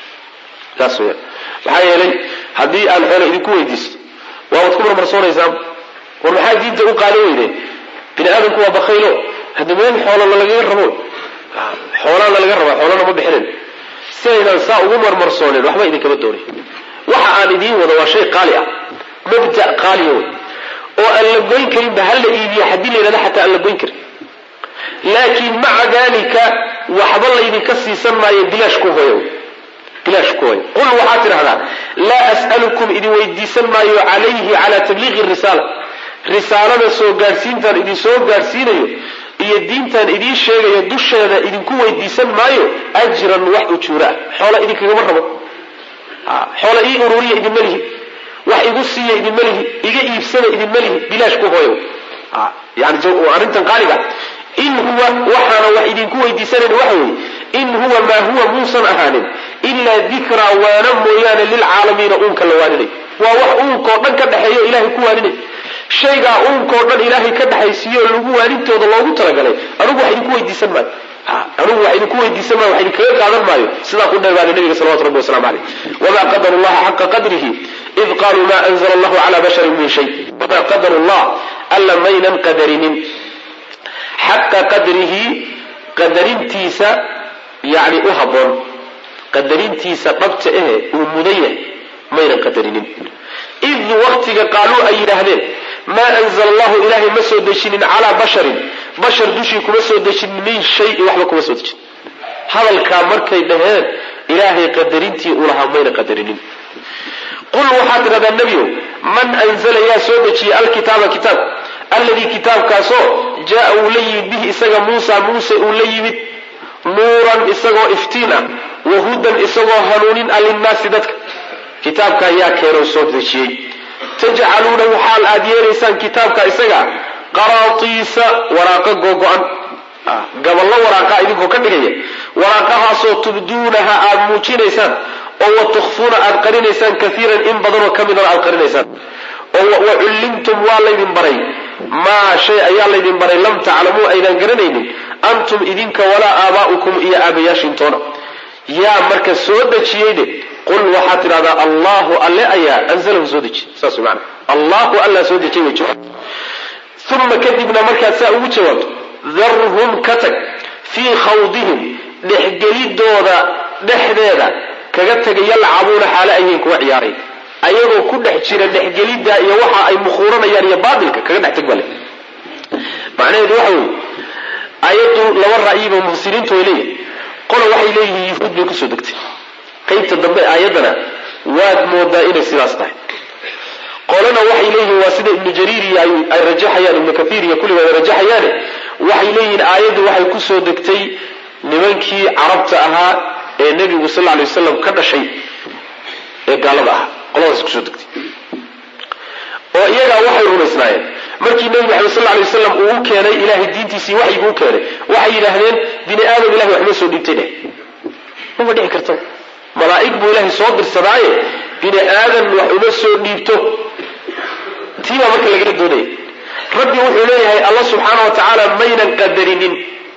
saas weyaan maxaa yeelay haddii aan xoola idinku weydiisto waabaad ku marmarsoonaysaan war maxaa diinta u qaadan weydeen bini aadamku waa bakaylo hadda meel xoolana lagaga rabo xoolaana laga rabaa xoolana ma bixinin si aynan saa ugu marmarsooneen waxba idinkama doonay waxa aan idiin wado waa shay qaali ah mabda qaaliya wey oo aan la goyn karinba ha la iibiyo haddii la yidhahda xataa aan la goyn karin laakiin maca dalika waxba laydinka siisan maayo bilaash ku hooya bilaash ku hooya qul waxaad tidhahdaa laa as'alukum idin weydiisan maayo calayhi calaa tabliiqi risaala risaalada soo gaadhsiintaan idin soo gaadhsiinayo iyo diintaan idiin sheegayo dusheeda idinku weydiisan maayo ajran wax ujuura ah xoola idinkagama rabo xoola ii ururiya idinma lihi wax igu siiya idinma lihi iga iibsada idinma lihi bilaash ku hooyo yani arrintan qaaliga in huwa waxaana wax idinku weydiisanayn waxa weeye in huwa maa huwa muusan ahaanin ilaa dikraa waana mooyaane lilcaalamiina uunka la waaninay waa wax uunkao dhan ka dhexeeyo ilahay ku waaninay shaygaa uunkao dhan ilaahay ka dhexaysiiyo lagu waanintooda loogu talagalay anugu wax idinku weydiisan maayo anugu wax idinku weydiisan maayo wax idinkaga qaadan maayo sidaa ku dheebaada nabiga salawatu rabbi waslamu caleyh wamaa qadaru llaha xaqa qadrihi id qaluu ma anzla allahu cala basharin min shay wamaa qadaru llah alla maynan qadarinin xaqa qadrihi qadarintiisa yani u haboon qadarintiisa dhabta ehe uu mudan yahay maynan qadarinin id waktiga qaaluu ay yidhaahdeen maa anzla allahu ilaahay ma soo dejinin calaa basharin bashar dushii kuma soo dejinin min shayin waxba kuma soo dejin hadalkaa markay dhaheen ilaahay qadarintii uu lahaa mayna qadarinin qul waxaad tidhahdaa nebiow man anzala yaa soo dejiyey alkitaaba kitaab alladii kitaabkaasoo jaa uu la yimid bihi isaga muusa muuse uu la yimid nuuran isagoo iftiin ah wa hudan isagoo hanuunin ah linnaasi dadka kitaabkaa yaa keenoo soo dejiyey tajcaluunahu xaal aad yeelaysaan kitaabka isaga qaraatiisa waraaqo googo-an gaballo waraaqa idinkoo ka dhigaya waraaqahaasoo tubduunaha aad muujinaysaan oo wa tukhfuuna aad qarinaysaan kaiiran in badanoo ka midana aad qarinaysaan oo wa cullimtum waa laydin baray maa shay ayaa laydin baray lam taclamuu aydan garanaynin antum idinka walaa aabaa'ukum iyo aabayaashiintoona yaa marka soo dejiyeyne qul waxaad tidhahdaa allahu alle ayaa anzalahu soo dejiy saas maana allahu allaa soo dejiyay way jawaab uma kadibna markaad saa ugu jawaabto darhum ka tag fii khawdihim dhexgelidooda dhexdeeda kaga tegay yalcabuuna xaale ayhiin kuwa ciyaaray ayagoo ku dhex jira dhexgelidda iyo waxa ay mukhuuranayaan iyo baatilka kaga dhex teg bale macnaheedu waxa weye ayaddu laba ra'yiba mufasiriintu way leeyihin qola waxay leeyihiin yuhuud bay kusoo degtay qaybta dambe aayaddana waad moodaa inay sidaas tahay qolana waxay leeyihiin waa sida ibnu jariir iyo ay rajaxayaan ibnu kathiir iyo kulligood ay rajaxayaane waxay leeyihiin aayaddu waxay kusoo degtay nimankii carabta ahaa ee nebigu sal alay wasalam ka dhashay ee gaalada ahaa qoladaas kusoo degtay oo iyagaa waxay rumaysnaayeen markii nebi maxamed sal alay wasalam uu u keenay ilahay diintiisii waxyiguu keenay waxay yidhaahdeen bini aadam ilahay waxma soo dhiibtay dheh mama dhici karto malaa'ig buu ilaahay soo dirsadaaye bini aadan wax uma soo dhiibto tii baa marka lagala doonaya rabbi wuxuu leeyahay alla subxaana wa tacaala maynan qadarinin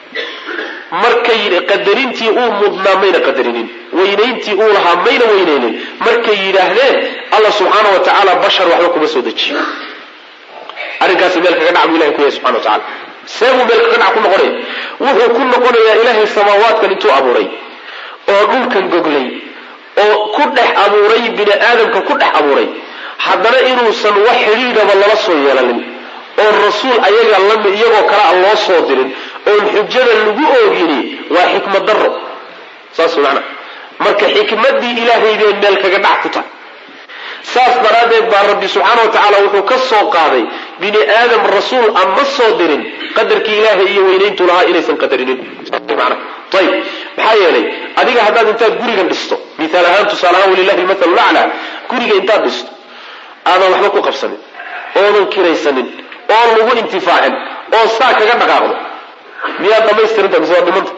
markay qadarintii uu mudnaa mayna qadarinin weynayntii uu lahaa mayna weynaynin markay yidhaahdeen alla subxaana wa tacaala bashar waxba kuma soo dejiyo arrinkaasi meel kaga dhac buu ilahay ku yahay subxana wa tacala see buu meel kaga dhac ku noqonaya wuxuu ku noqonayaa ilaahay samaawaadkan intuu abuuray oo dhulkan goglay oo ku dhex abuuray bini aadamka ku dhex abuuray haddana inuusan wax xidhiidhaba lala soo yeelanin oon rasuul ayaga lami iyagoo kale aan loo soo dirin oon xujada lagu oogini waa xikmad daro saas macna marka xikmaddii ilaahay bay meel kaga dhac ku tahay saas daraaddeed baa rabbi subxaana wa tacaala wuxuu ka soo qaaday bini aadam rasuul aan ma soo dirin qadarkii ilaahay iyo weynayntu lahaa inaysan qadarinin mana ayib maxaa yeelay adiga haddaad intaad gurigan dhisto miaal ahaan tusaale ahaan walilahi lmathalu laclaa guriga intaad dhisto aadan waxba ku qabsanin oodan kiraysanin oon lagu intifaacin oo saa kaga dhaqaaqdo miyaad dhamaystirinta mise waa dhimanta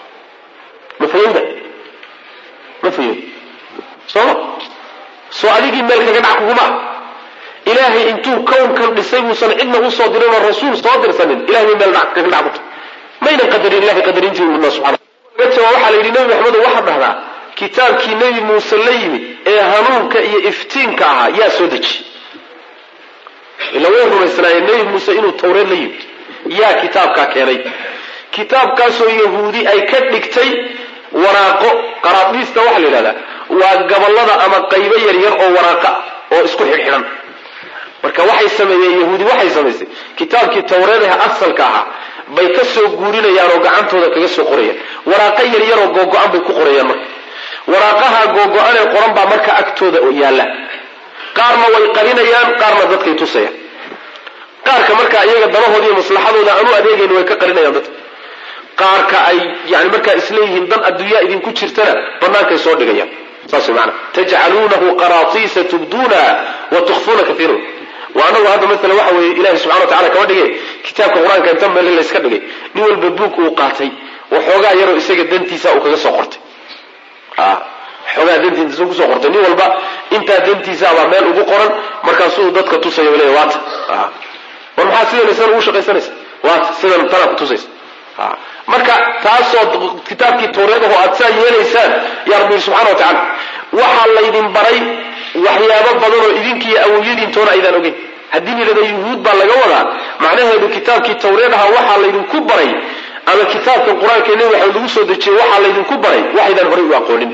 ma fayowda ma fayow sooma soo adigii meel kaga dhac kuguma ilaahay intuu kownkan dhisay buusan cidna usoo dirin oo rasuul soo dirsanin ilahay bay meel kaga dhac kuta maynan qadarin ilahay qadarintii uuna subxana laga jawaab waxaa la yidhi nebi maxamedo waxaad dhahdaa kitaabkii nebi muuse la yimid ee hanuunka iyo iftiinka ahaa yaa soo deji ila way rumaysnaayeen nebi muuse inuu tawreed la yimid yaa kitaabkaa keenay kitaabkaasoo yahuudi ay ka dhigtay waraaqo qaraadhiista waxaa la yidhahdaa waa gabollada ama qaybo yaryar oo waraaqa oo isku xidhxidhan marka waxay sameeyeen yahuudi waxay samaysay kitaabkii tawreedaha asalka ahaa bay ka soo guurinayaan oo gacantooda kaga soo qorayaan waraaqo yaryaroo googo-an bay ku qorayaan marka waraaqaha googo-anee qoran baa marka agtooda yaalla qaarna way qarinayaan qaarna dadkay tusayaan qaarka markaa iyaga danahoodaiyo maslaxadooda aanu adeegayn way ka qarinayaan dadka qaarka ay yani markaa isleeyihiin dan adduunyaa idinku jirtana bannaankay soo dhigayaan saas mana tajcaluunahu qaraatiisa tubduunaha wa tukfuuna kaiiran wa anagu hadda maala waxa weeye ilahi subxana wa tacala kama dhige kitaabka qur-aanka inta meel layska dhigay nin walba buug uu qaatay waxoogaa yaroo isaga dantiisa uu kaga soo qortay xoogaa dantiisa kusoo qortay nin walba intaa dantiisaabaa meel ugu qoran markaasuu dadka tusaya le waata war maxaa sidan isan ugu shaqaysanaysa waata sidan tanaa kutusaysa marka taasoo kitaabkii tawreedaho aad saa yeelaysaan yaa rabbi subxana wa tacala waxaa laydin baray waxyaabo badan oo idinkiiyo awowyadiintoona aydaan ogeyn haddii layidhahda yuhuud baa laga wadaa macnaheedu kitaabkii tawreedaha waxaa laydinku baray ama kitaabkan qur-aanka nebi waxa lagu soo dejiyey waxaa laydinku baray waxaydaan horay u aqoonin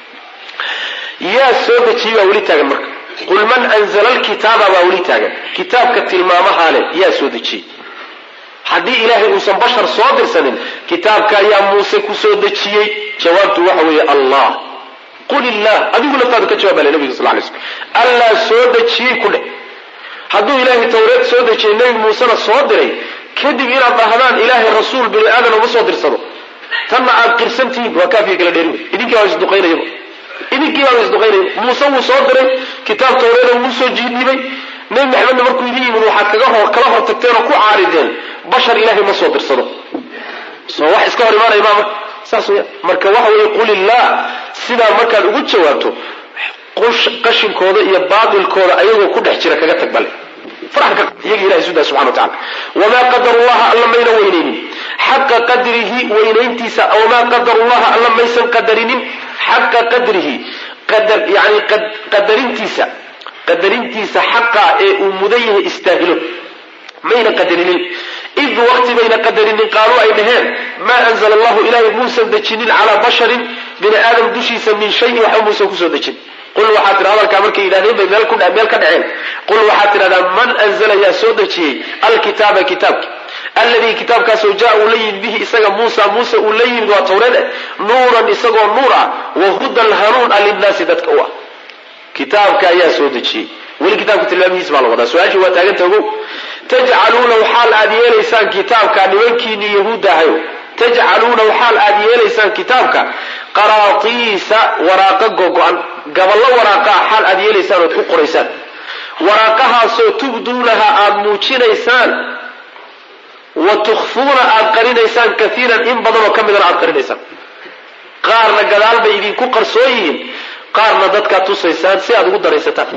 yaa soo dejiyey baa weli taagan marka qul man anzala alkitaaba baa weli taagan kitaabka tilmaamahaa leh yaa soo dejiyey haddii ilaahay uusan bashar soo dirsanin kitaabka ayaa muuse ku soo dejiyey jawaabtu waxa weeye allah qul illah adigu laftaadu ka jawaab bale nabiga sal lay slm allaa soo dejiyey ku dheh hadduu ilaahay tawreed soo dejiyey nebi muusena soo diray kadib inaad dhahdaan ilaahay rasuul bini aadan uma soo dirsado tanna aad qirsantihiin waa kaafiya kala dheeri wey idinkii baa isduqaynayaba idinkii baa isduqaynaya muuse wuu soo diray kitaab tawreeda wuu soo jiidnibay nebi maxamedna markuu idin yimid waxaad kaga hor kala hor tagteen oo ku caarideen bashar ilaahay ma soo dirsado soo wax iska hor imaanaya maa marka saas weya marka waxa weeye qul illah sidaa markaad ugu jawaabto qashinkooda iyo baatilkooda ayagoo ku dhex jira kaga tag bale farxan ka iyaga ilahay sudaa subxana wa tacala wamaa qadarullaha alla mayna weynaynin xaqa qadrihi weynayntiisa wamaa qadarullaha alla maysan qadarinin xaqa qadrihi qadar yani qadarintiisa qadarintiisa xaqa ee uu mudan yahay istaahilo mayna qadarinin id waqti bayna qadarinin qaaluu ay dhaheen maa anzla allahu ilaahay muusan dejinin calaa basharin bini aadam dushiisa min shayin waxba muusan kusoo dejin qul waxaad tidha hadalkaa markay yidhahdeen bay meel ka dhaceen qul waxaad tidhahdaa man anzla yaa soo dejiyey alkitaaba kitaabki alladii kitaabkaasoo jaa uu la yimid bihi isaga muusa muuse uu la yimid waa tawreed eh nuuran isagoo nuur ah wa hudan hanuun a linnaasi dadka u ah kitaabka ayaa soo dejiyey weli kitaabka tilmaamihiis baa la wadaa su-aashii waa taaganta ogow tajcaluunahu xaal aad yeelaysaan kitaabka nimankiinii yahuudda ahayo tajcaluunahu xaal aad yeelaysaan kitaabka qaraatiisa waraaqa gogo-an gaballo waraaqaa xaal aad yeelaysaan ood ku qoraysaan waraaqahaasoo tubduunaha aad muujinaysaan wa tukhfuuna aad qarinaysaan kaiiran in badanoo ka midana aad qarinaysaan qaarna gadaal bay idinku qarsoon yihiin qaarna dadkaad tusaysaan si aad ugu daraysataan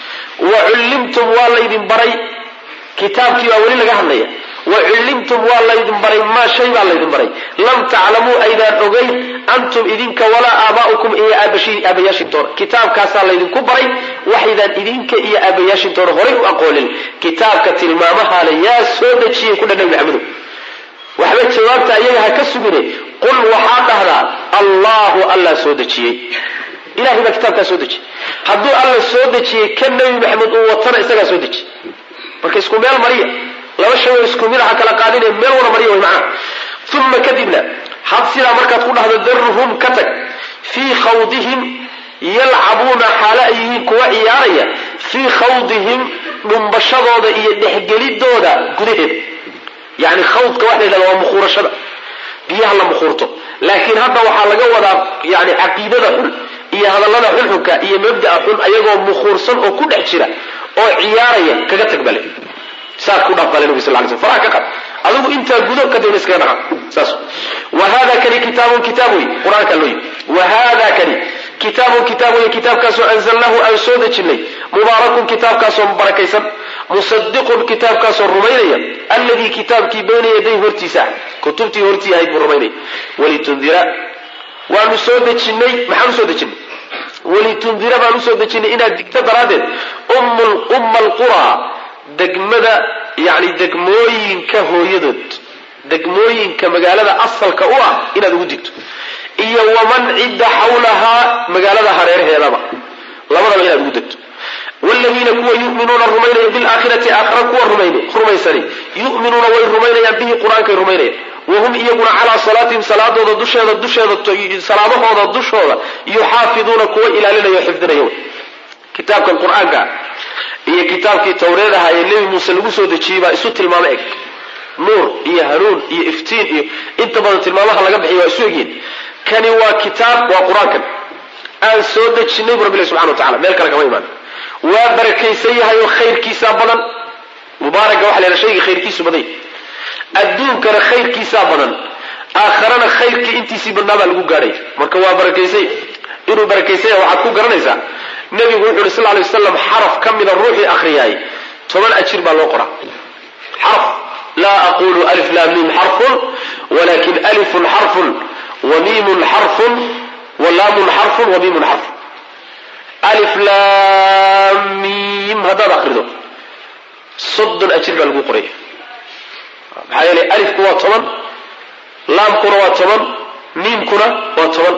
wa cullimtum waa laydin baray kitaabkii baa weli laga hadlaya wa cullimtum waa laydin baray maa shay baa laydin baray lam taclamuu aydaan ogeyn antum idinka walaa aabaa'ukum iyo aabayaashintoona kitaabkaasaa laydinku baray waxaydaan idinka iyo aabayaashintoona horay u aqoonin kitaabka tilmaamahaale yaa soo dejiyey kudha nabi maxamedow waxba jawaabta ayaga ha ka sugine qul waxaa dhahdaa allahu allah soo dejiyey ilahay baa kitaabkaa soo dejiyey hadduu alla soo dejiyey ka nebi maxamed uu watana isagaa soo dejiyey marka isku meel mariya laba shay oo isku mid aha kala qaadine meel wada mariya way macnaha uma kadibna had sidaa markaad ku dhahdo daruhum ka tag fii khawdihim yalcabuuna xaalo ay yihiin kuwa ciyaaraya fii khawdihim dhumbashadooda iyo dhexgelidooda gudaheeda yani khawdka waxa la yidhahda waa mukhuurashada biyaha la mukhuurto laakiin hadda waxaa laga wadaa yani caqiidada xun iyo hadallada xunxunka iyo mabda'a xun ayagoo mukhuursan oo ku dhex jira oo ciyaaraya kaga tag bale saad ku dhaaf bale nabi sal lay sl faraha ka qad adigu intaa gudo kadibna iskaga dhaqa saas wa hada kani kitaabun kitaab wey qur-aanka loo yimi wa hada kani kitaabun kitaab wey kitaabkaasoo anzalnahu aan soo dejinay mubaarakun kitaabkaasoo barakaysan musadiqun kitaabkaasoo rumaynaya alladii kitaabkii bayna yaday hortiisa kutubtii hortii ahayd buu rumaynaya walitundira waanu soo dejinay maxaanu soo dejinay walitundira baan usoo dejinay inaad digto daraaddeed umma alquraa degmada yani degmooyinka hooyadood degmooyinka magaalada asalka u ah inaad ugu digto iyo waman cidda xawlahaa magaalada hareeraheedaba labadaba inaad ugu degto wladiina kuwa yuminuuna rumaynaya bilaakhirati aakhira kuwa rumaysani yuminuuna way rumaynayaan bihi qur-aankay rumaynayaan wahum iyaguna calaa salaatihim salaadooda dusheeda dusheeda salaamahooda dushooda yuxaafiduuna kuwa ilaalinaya o xifdinaya kitaabkan qur-aanka iyo kitaabkii tawreed ahaa ee nebi muuse lagu soo dejiyey baa isu tilmaamo eg nuur iyo hanuun iyo iftiin iyo inta badan tilmaamaha laga bixiy waa isu egyihin kani waa kitaab waa qur-aankan aan soo dejinay bu rabbilahi subxana wa tacala meel kale kama imaan waa barakaysan yahay oo khayrkiisaa badan mubaaraka waxa la yhaha shayga khayrkiisu badan yahy adduunkana khayrkiisaa badan aakharana khayrkii intiisii badnaa baa lagu gaadhaya marka waa barakaysay inuu barakaysanya waxaad ku garanaysaa nebigu wuxu uhi sal lay waslam xaraf ka mida ruuxii akhriyaay toban ajir baa loo qoraa xarf laa aqulu alif laa miim xarfun walakin alifun xarfun wa miimun xarfun wa laamun xarfun wa miimun xarfun alif laam miim haddaad akrido soddon ajir baa lagu qoraya maxaa yeelay alifku waa toban laamkuna waa toban miimkuna waa toban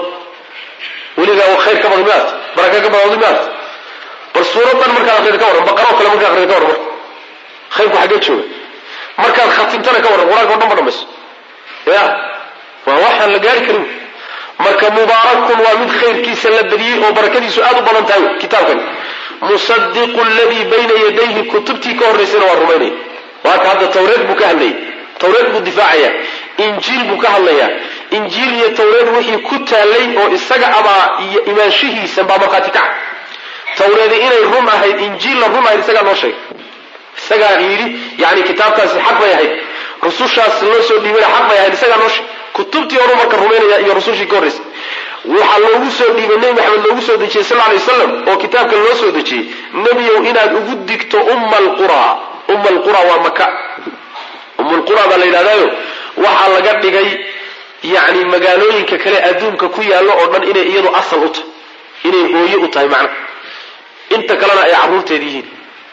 weligaa khayr ka badan miaad baraka ka badan miaad bal suuradan markaad akrida ka warran baqaroo kale markaad akrida ka warran marka khayrku xaggee jooga markaad khatimtana ka warran qur-aanka o dhan ba dhamayso ya waa waxaan la gaari karin marka mubaarakun waa mid khayrkiisa la badiyey oo barakadiisu aad u badan tahay kitaabkan musadiqu ladii bayna yadayhi kutubtii ka horraysayna waa rumaynaya waaka hadda tawreed buu ka hadlayay tawreed buu difaacaya injiil buu ka hadlayaa injiil iyo tawreed wixii ku taallay oo isaga abaa iyo imaanshihiisa baa markhaati kaca tawreedi inay run ahayd injiilla run ahayd isagaa noo sheegay isagaa yidhi yani kitaabkaasi xaq bay ahayd rusushaas loo soo dhiibana xaq bay ahayd isagaa noo sheegay kutubtii horu marka rumaynaya iyo rusushii ka horraysay waxaa loogu soo dhiibay nebi maxamed loogu soo dejiyey sal lay wasalam oo kitaabka loo soo dejiyey nebiyow inaad ugu digto umma alqura umma alqura waa maka ummulqura baa la yidhahdaayo waxaa laga dhigay yani magaalooyinka kale adduunka ku yaallo oo dhan inay iyadu asal u tahay inay hooye u tahay macna inta kalena ay carruurteeda yihiin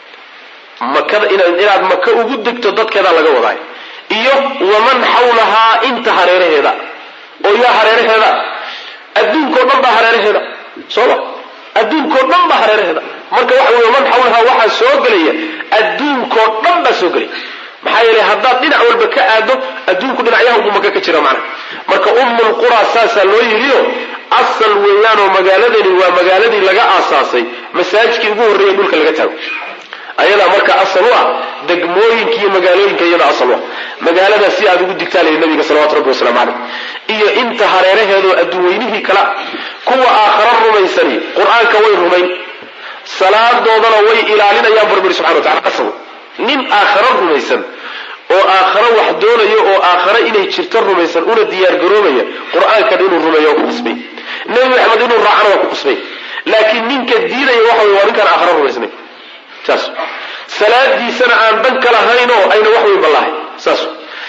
makada inaad maka ugu degto dadkeedaa laga wadaay iyo waman xawlahaa inta hareeraheeda oo yaa hareeraheeda adduunkao dhan baa hareeraheeda sooma adduunkao dhan baa hareeraheeda marka waxa wey waman xawlahaa waxaa soo gelaya adduunkao dhan baa soo gelaya maxaa yeelay haddaad dhinac walba ka aado adduunku dhinacyaha ugu maka ka jira macna marka ummul quraa saasaa loo yidhiyo asal weeyaanoo magaaladani waa magaaladii laga aasaasay masaajidkii ugu horreeya dhulka laga taago ayadaa marka asal u ah degmooyinka iyo magaalooyinka iyada asal u ah magaaladaas si aad ugu digtaalaya nabiga salawatu rabbi wasalaamu caleyh iyo inta hareeraheedoo adduunweynihii kala kuwa aakhara rumaysani qur-aanka way rumayn salaadoodana way ilaalinayaan barbiri subxana wa tacala asal nin aakharo rumaysan oo aakharo wax doonaya oo aakharo inay jirto rumaysan una diyaargaroobaya qur-aankan inuu rumeeyo waa ku qasbay nebi maxamed inuu raacana waa ku qasbay laakiin ninka diidaya waxa wey waa ninkaan aakharo rumaysnay saas salaadiisana aan dan ka lahayn oo ayna wax weyn ballahay saas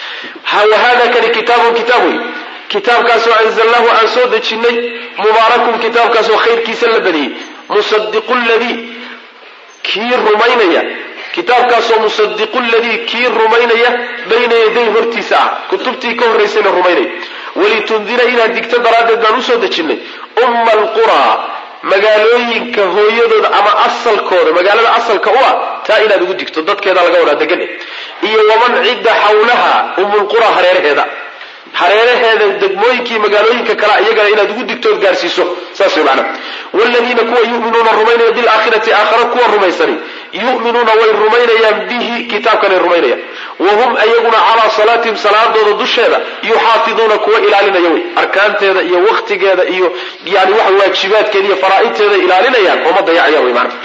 wahada kani kitaabun kitaab wey kitaabkaasoo anzalnaahu aan soo dejinnay mubaarakun kitaabkaasoo khayrkiisa la badiyey musadiqu ladii kii rumaynaya kitaabkaasoo musadiqu ladii kii rumaynaya bayna yaday hortiisa ah kutubtii ka horraysayna rumaynaya walitundira inaad digto daraaddeed baan usoo dejinnay umma alquraa magaalooyinka hooyadooda ama asalkooda magaalada asalka u ah taa inaad ugu digto dadkeeda laga wadaa degan iyo waman cidda xawlaha umulqura hareeraheeda hareeraheeda degmooyinkii magaalooyinka kale iyagana inaad ugu digtood gaarsiiso saas way macna waaladiina kuwa yu'minuuna rumaynaya bilaakhirati aakhara kuwa rumaysani yu'minuuna way rumaynayaan bihi kitaabkanay rumaynayaan wahum ayaguna calaa salaatihim salaadooda dusheeda yuxaafiduuna kuwa ilaalinaya wey arkaanteeda iyo waktigeeda iyo yani waxa waajibaadkeeda iyo faraa'idteeda ilaalinayaan oo ma dayacayaan wey macna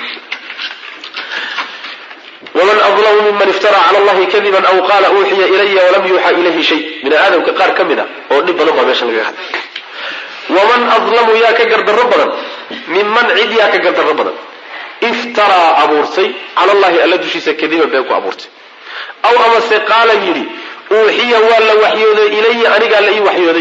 wman adlamu miman iftara cala allahi kadiban aw qaala uuxiya ilaya walam yuuxa ilayhi shay bini aadamka qaar ka mid a oo dhib badan baa meesha lagaga hadlay waman adlamu yaa ka gardarro badan minman cid yaa ka gardarro badan iftaraa abuurtay cala allahi alla dushiisa kadiban been ku abuurtay aw amase qaala yidhi uuxiya waa la waxyooday ilaya anigaa la ii waxyooday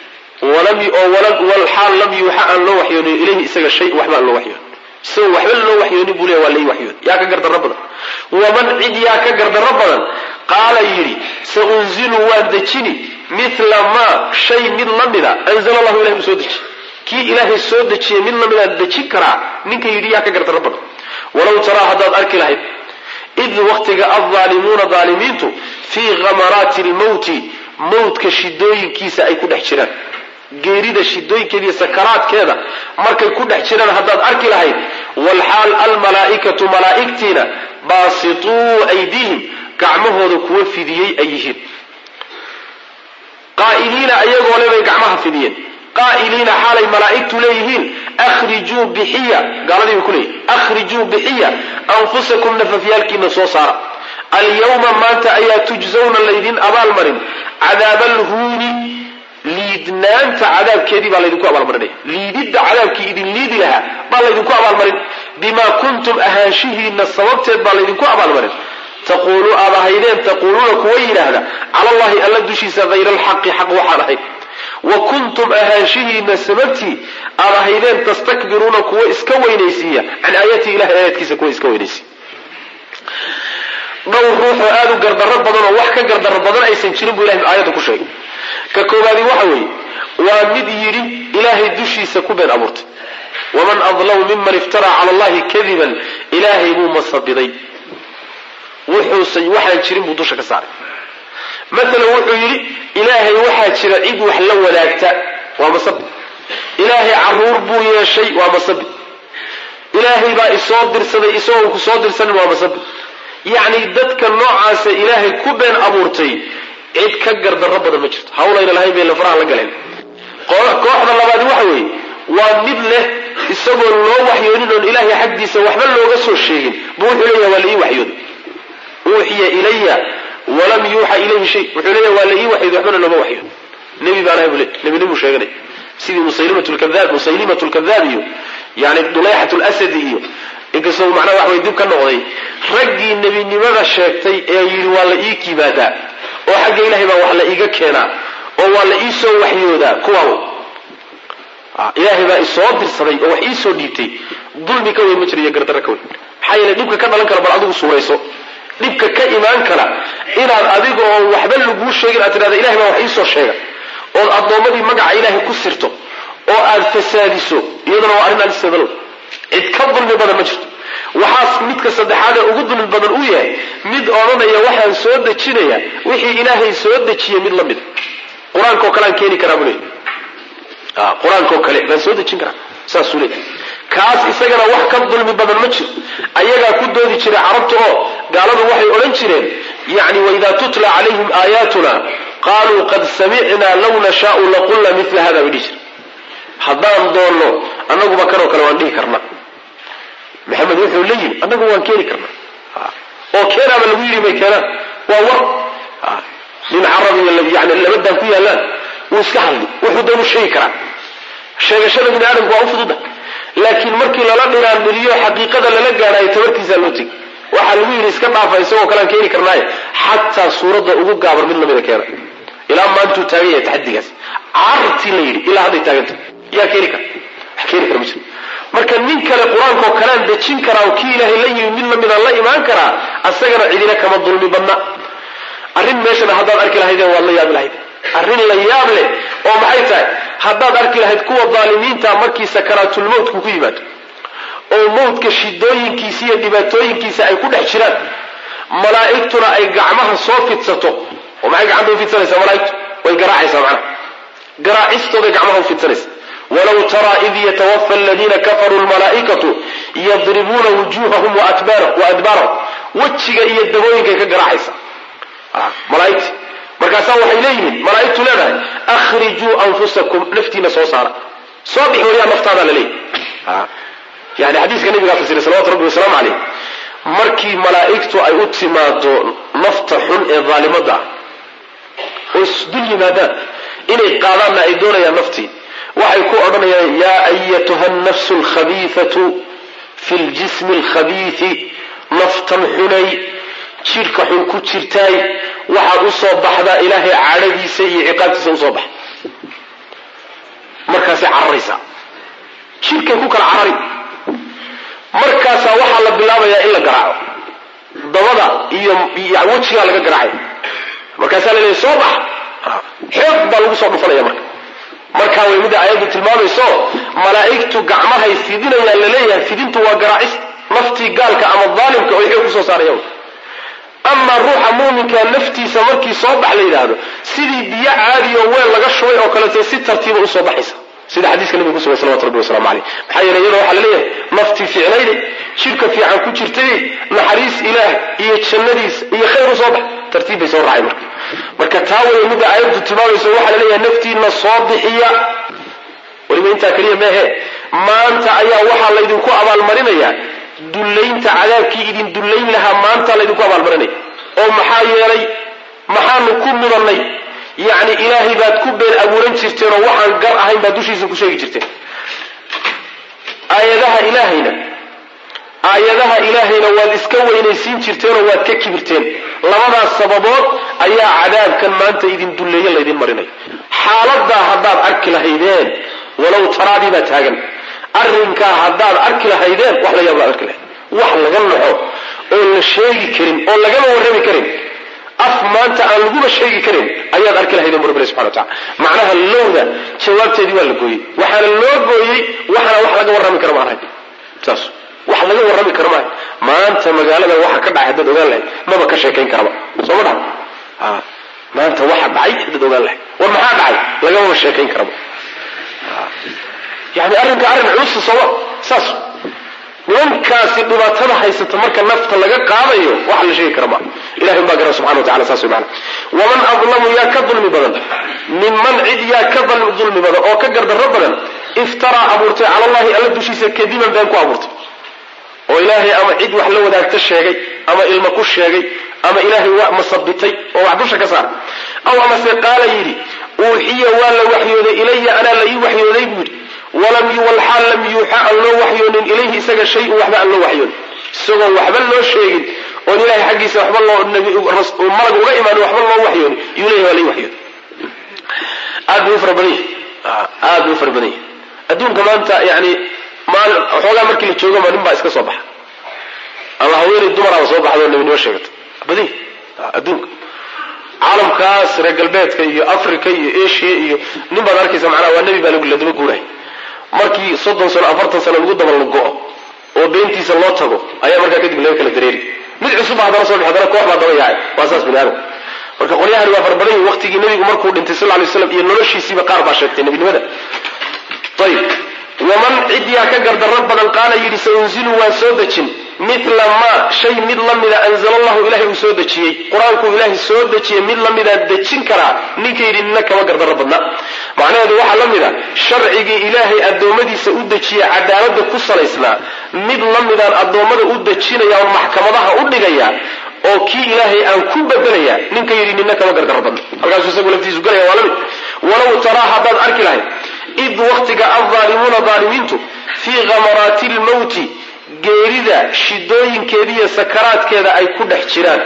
walxaal lam yuuxa aan loo waxyoonayo ilayhi isaga shay waxba aan loo waxyoon isagoo waxba loo waxyoonin buu leya waa la ii waxyooday yaa ka gardarro badan waman cid yaa ka gardarro badan qaala yidhi sa unzilu waan dejini mila maa shay mid la mida anzala allahu ilahay uu soo dejiye kii ilaahay soo dejiyey mid lamidaan dejin karaa ninka yidhi yaa ka gardarro badan walow taraa haddaad arki lahayd id waktiga aldaalimuuna daalimiintu fii khamaraati lmowti mowtka shidooyinkiisa ay ku dhex jiraan geerida shidooyinkeeda iyo sakaraadkeeda markay ku dhex jiraan haddaad arki lahayd walxaal almalaa'ikatu malaa'igtiina baasituu aydiihim gacmahooda kuwa fidiyey ay yihiin qaa'iliina ayagoo le bay gacmaha fidiyeen qaa'iliina xaalay malaa'igtu leeyihiin akhrijuu bixiya gaaladii bay ku leeyihin akhrijuu bixiya anfusakum nafafyaalkiina soo saara alyawma maanta ayaa tujsawna laydin abaalmarin cadaaba alhuuni liidnaanta cadaabkeedii baa laydinku abaalmarinaya liididda cadaabkii idin liidi lahaa baa laydinku abaalmarin bimaa kuntum ahaanshihiina sababteed baa laydinku abaalmarin taquulu aad ahaydeen taquuluuna kuwa yidhaahda cala allahi alla dushiisa hayra alxaqi xaq waxaan ahayd wa kuntum ahaanshihiina sababtii aad ahaydeen tastakbiruuna kuwa iska weynaysiiya can aayatii ilahay aayaadkiisa kuwa iska weynaysiiya dhowr ruuxoo aada u gardarro badan oo wax ka gardarro badan aysan jirin buu ilahay aayadda ku sheegay ka koobaadi waxa weeye waa mid yidhi ilaahay dushiisa ku been abuurtay waman adlamu miman iftaraa cala allahi kadiban ilaahay buu masabiday wuxuusan waxaan jirin buu dusha ka saaray maalan wuxuu yidhi ilaahay waxaa jira cid wax la wadaagta waa masabi ilaahay caruur buu yeeshay waa masabi ilaahay baa isoo dirsaday isagoo ku soo dirsanin waa masabi yacni dadka noocaasa ilaahay ku been abuurtay cid ka gardarro badan ma jirto hawlayna lahayn bay lafaraha la galeen kooxda labaadi waxa weeye waa mid leh isagoo loo waxyoonin oon ilaahay xaggiisa waxba looga soo sheegin buu wuxuu leeyahay waa la ii waxyooday uuxiya ilaya walam yuuxa ilayhi shay wuxuu leeyahay waa la ii waxyooday waxbana looma waxyoon nebi baan ahay buu le nebinimuu sheeganay sidii musaylimat lkadaab musaylimat lkadaab iyo yani dulayxat lasadi iyo inkastoo macnaha wax way dib ka noqday raggii nebinimada sheegtay ee yidhi waa la ii kibaadaa oo xagga ilahay baa wax la iiga keenaa oo waa la ii soo waxyoodaa kuwaaw ilaahay baa isoo dirsaday oo wax iisoo dhiibtay dulmi ka weyn ma jiro iyo gardarro ka weyn maxaa yeele dhibka ka dhalan kara bal adigu suurayso dhibka ka imaan kara inaad adiga oo waxba laguu sheegin aad tidhahda ilahay baa wax iisoo sheega ood addoommadii magaca ilaahay ku sirto oo aad fasaadiso iyaduna waa arrin alisadalow cid ka dulmi badan ma jirto waxaas midka saddexaad ee ugu dulmi badan uu yahay mid odhanaya waxaan soo dejinaya wixii ilaahay soo dejiyey mid la mid qur-aanka oo kale aan keeni karaa buu leey qur-aanka oo kale baan soo dejin karaa saasuu leey kaas isagana wax ka dulmi badan ma jiro ayagaa ku doodi jiray carabta oo gaaladu waxay odhan jireen yani waidaa tutla calayhim aayaatuna qaaluu qad samicnaa law nashaau laqulna mila hada bay dhihi jire haddaan doonno annaguba kanoo kale waan dhihi karna maxamed wuxuu la yimi annagu waan keeni karna oo keenaaba lagu yidhi bay keenaan waa war nin carab iyo yani labadaan ku yaallaan wuu iska hadli wuxuu doonu sheegi karaa sheegashada bini aadamku waa u fududa laakiin markii lala dhiraandhiriyo xaqiiqada lala gaadhayo tabartiisaa loo tegi waxaa lagu yidhi iska dhaafa isagoo kalean keeni karnaaye xataa suuradda ugu gaabar mid lamida keena ilaa maantuu taagan yahay taxadigaas cartii la yidhi ilaa hadday taaganta yaa keeni kara wax keeni kara ma jiro marka nin kale qur-aankaoo kalean dejin karaa oo kii ilaahay la yimi mid lamida la imaan karaa asagana cidina kama dulmi badna arrin meeshana haddaad arki lahaydeen waad la yaabi lahayd arrin la yaab leh oo maxay tahay haddaad arki lahayd kuwa daalimiinta markii sakaraatulmowtku ku yimaado oo mowdka shidooyinkiisa iyo dhibaatooyinkiisa ay ku dhex jiraan malaa'igtuna ay gacmaha soo fidsato oo maxay gacanta u fidsanaysaa malaa'igtu way garaacaysaa macnaha garaacistooday gacmaha u fidsanaysa walow taraa id yatawafa aladiina kafaruu lmalaa'ikatu yadribuuna wujuuhahum wa adbaarahum wejiga iyo dabooyinkay ka garaacaysa malaaigti markaasaa waxay leeyihiin malaaigtu leedahay akhrijuu anfusakum naftiina soo saara soo bix wayaan naftaadaa la leeyahy yani xadiiska nabigaa fasiray salawatu rabbi wasalaamu caleyh markii malaa'igtu ay u timaado nafta xun ee daalimada ah oo isdul yimaadaan inay qaadaanna ay doonayaan naftii waxay ku odhanayaan yaa ayatuha nafsu alkhabiifatu fi ljismi alkhabiifi naftan xunay jidhka xun ku jirtaay waxaad u soo baxdaa ilaahay cadhadiisa iyo ciqaabtiisa usoo baxa markaasay cararaysaa jidhkay ku kala carari markaasaa waxaa la bilaabayaa in la garaaco dabada iyo wejigaa laga garaacay markaasaa la leeyahy soo bax xoog baa lagu soo dhufanaya marka markaa way mida aayaddu tilmaamayso malaa'igtu gacmahay fidinayaan laleeyahay fidintu waa garaacis naftii gaalka ama daalimka oo xoog kusoo saaraya amaa ruuxa muuminka naftiisa markii soo bax la yidhaahdo sidii biyo caadi oo weel laga shubay oo kalete si tartiiba usoo baxaysa sida xadiiska nabiga kusugay salawatu rabbi waslamu caleyh maxaa yeele iyada waxaa laleeyahay naftii fiicnayde jidhka fiican ku jirtay naxariis ilaah iyo jannadiis iyo khayr usoo bax tartiib bay soo raacay marka marka taa waya midda aayaddu tilmaamayso waxaa laleeyahay naftiina soo bixiya weliba intaa keliya meehe maanta ayaa waxaa laydinku abaalmarinayaa dullaynta cadaabkii idin dullayn lahaa maanta laydinku abaalmarinaya oo maxaa yeelay maxaanu ku mudannay yacni ilaahay baad ku been abuuran jirteen oo waxaan gar ahayn baad dushiisa ku sheegi jirteen aayadaha ilaahayna aayadaha ilaahayna waad iska weynaysiin jirteenoo waad ka kibirteen labadaas sababood ayaa cadaabkan maanta idin dulleeye laydin marinaya xaaladaa haddaad arki lahaydeen walow taraadii baa taagan arrinkaa haddaad arki lahaydeen wax la yaab baad arki lahayd wax laga naxo oo la sheegi karin oo lagama warrami karin af maanta aan laguba sheegi karin ayaad arki lahaydeen bu rabbi subxana wa tacala macnaha lowda jawaabteedii waa la gooyey waxaana loo gooyey waxaana wax laga warrami kara ma ahayn saas wax laga warrami kara maaha maanta magaalada waxa ka dhacay haddaad ogaan lahayd maba ka sheekayn karaba soo ma dhaha maanta waxa dhacay haddaad ogaan lahayd war maxaa dhacay lagamaba sheekayn karaba yani arrinka arrin culusa sooma saas nimankaasi dhibaatada haysata marka nafta laga qaadayo waxa la sheegi kara maa ilahay baa gara subxana wa tacala saas wey maana waman adlamu yaa ka dulmi badan minman cid yaa ka dulmi badan oo ka gardarro badan iftaraa abuurtay cala allahi alla dushiisa kadiban been ku abuurtay oo ilaahay ama cid wax la wadaagta sheegay ama ilma ku sheegay ama ilaahay wax masabitay oo wax dusha ka saara aw amase qaala yidhi uuxiya waa la waxyooday ilaya anaa la ii waxyooday buu yidhi walam walxaal lam yuuxa aan loo waxyoonin ilayhi isaga shay-un waxba aan loo waxyoonin isagoon waxba loo sheegin oon ilahay xaggiisa waxba loo malag uga imaan waxba loo waxyoonin yuu leyahy waa la ii waxyooday aad buu u fara badan yahy aad buu u fara badan yahy adduunka maanta yani maali waxoogaa markii la joogaba nin baa iska soo baxa ama haweeney dumaraaba soo baxdo nebinimo sheegata badi adduunka caalamkaas reer galbeedka iyo africa iyo asia iyo nin baad arkaysa macnaha waa nebi baa la daba guurahay markii soddon sano afartan sano lagu daba la go-o oo beentiisa loo tago ayaa markaa kadib laga kala dareeri mid cusub ba haddana soo bix haddana koox baa daba yahay waa saas bini aadam marka qolyahani waa farbadan yihin waqtigii nebigu markuu dhintay sal lay slam iyo noloshiisiiba qaar baa sheegtay nebinimada ayib waman cidyaa ka gardarro badan qaala yidhi saunzilu waan soo dejin mila maa shay mid la mida anzala allahu ilahay uu soo dejiyey qur-aankuu ilaahay soo dejiyey mid la midaa dejin karaa ninka yidhi nina kama gardarro badna macnaheedu waxaa la mid a sharcigii ilaahay addoommadiisa u dejiye cadaalada ku salaysnaa mid la midaan addoommada u dejinaya oo maxkamadaha u dhigaya oo kii ilaahay aan ku bedelaya ninka yidhi nina kama gardarro badna halkaasuu isagu laftiisu galaya waa la mid walow taraa haddaad arki lahayd id waktiga aldaalimuuna daalimiintu fii khamaraati lmowti geerida shidooyinkeediiyo sakaraadkeeda ay ku dhex jiraan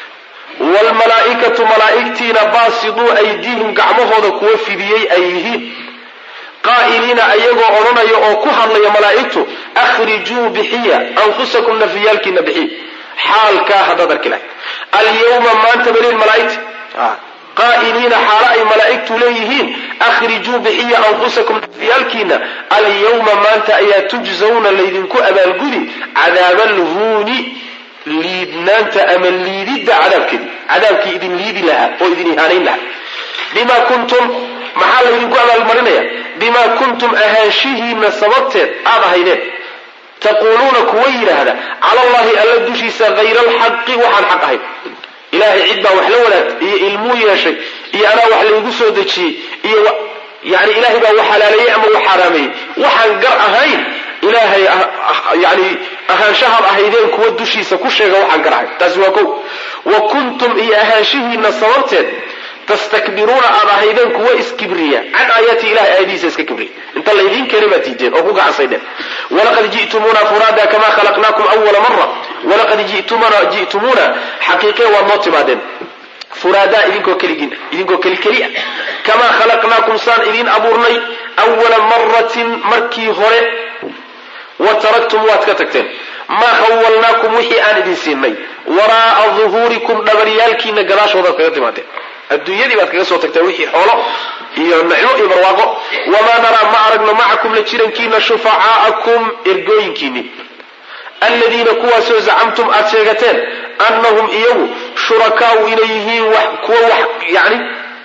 waalmalaa'ikatu malaa'igtiina baasiduu aydiihim gacmahooda kuwa fidiyey ay yihiin qaa'iliina ayagoo odhanaya oo ku hadlaya malaa'igtu akhrijuu bixiya anfusakum nafiyaalkiina bixiy xaalkaa haddaad arki lahayd alyawma maanta baliin malaa'igta qaa'iliina xaalo ay malaa'igtu leeyihiin akhrijuu bixiya anfusakum nafyaalkiina alyawma maanta ayaa tujzawna laydinku abaalgudi cadaaba alhuuni liidnaanta ama liididda cadaabkeedii cadaabkii idin liidi lahaa oo idin ihaanayn lahaa bimaa kuntum maxaa laydinku abaalmarinaya bimaa kuntum ahaanshihiina sababteed aad ahaydeen taquuluuna kuwa yidhaahda cala allahi alla dushiisa hayra alxaqi waxaan xaq ahayn ilaahay cid baa wax la wadaagtay iyo ilmuu yeeshay iyo anaa wax laygu soo dejiyey iyo yani ilaahay baa wax halaaleeyey ama wax xaaraameeyey waxaan gar ahayn ilaahay yani ahaanshahaad ahaydeen kuwa dushiisa ku sheega waxaan gar ahayn taasi waa ko wa kuntum iyo ahaanshihiina sababteed tastakbiruuna aad ahaydeen kuwa iskibriya can aayaati ilahay aayadihiisa iska kibriya inta laydiin keenay baad diideen oo ku gacansaydeen walaqad ji'tumuuna furaada kama khalaqnaakum awala mara walaqad ji'tumuna ji'tumuuna xaqiiqee waad noo timaadeen furaadaa idinkoo keligiin idinkoo keli keli ah kamaa khalaqnaakum saan idiin abuurnay awala maratin markii hore wa taraktum waad ka tagteen maa khawalnaakum wixii aan idin siinay waraa'a duhuurikum dhabaryaalkiina gadaashoodaad kaga timaadeen adduunyadii baad kaga soo tagteen wixii xoolo iyo nicmo iyo barwaaqo wamaa naraa ma aragno macakum la jirankiina shufacaa'akum ergooyinkiinni aladiina kuwaasoo zacamtum aad sheegateen annahum iyagu shurakaau inay yihiin wax kuwa wax yani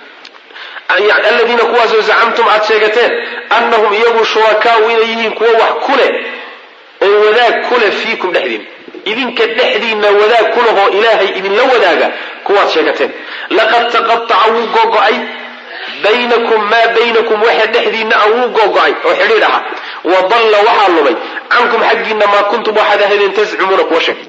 aladiina kuwaasoo zacamtum aad sheegateen annahum iyagu shurakaau inay yihiin kuwa wax ku leh oo wadaag ku leh fiikum dhexdiin idinka dhexdiinna wadaag ku lehoo ilaahay idinla wadaaga kuwaad sheegateen laqad taqataca wuu gogo-ay baynakum maa baynakum waxa dhexdiinna a wuu gogo-ay oo xidhiidh aha wa dalla waxaa lumay cankum xaggiinna maa kuntum waxaad ahaydeen tascumuuna kuwa sheeg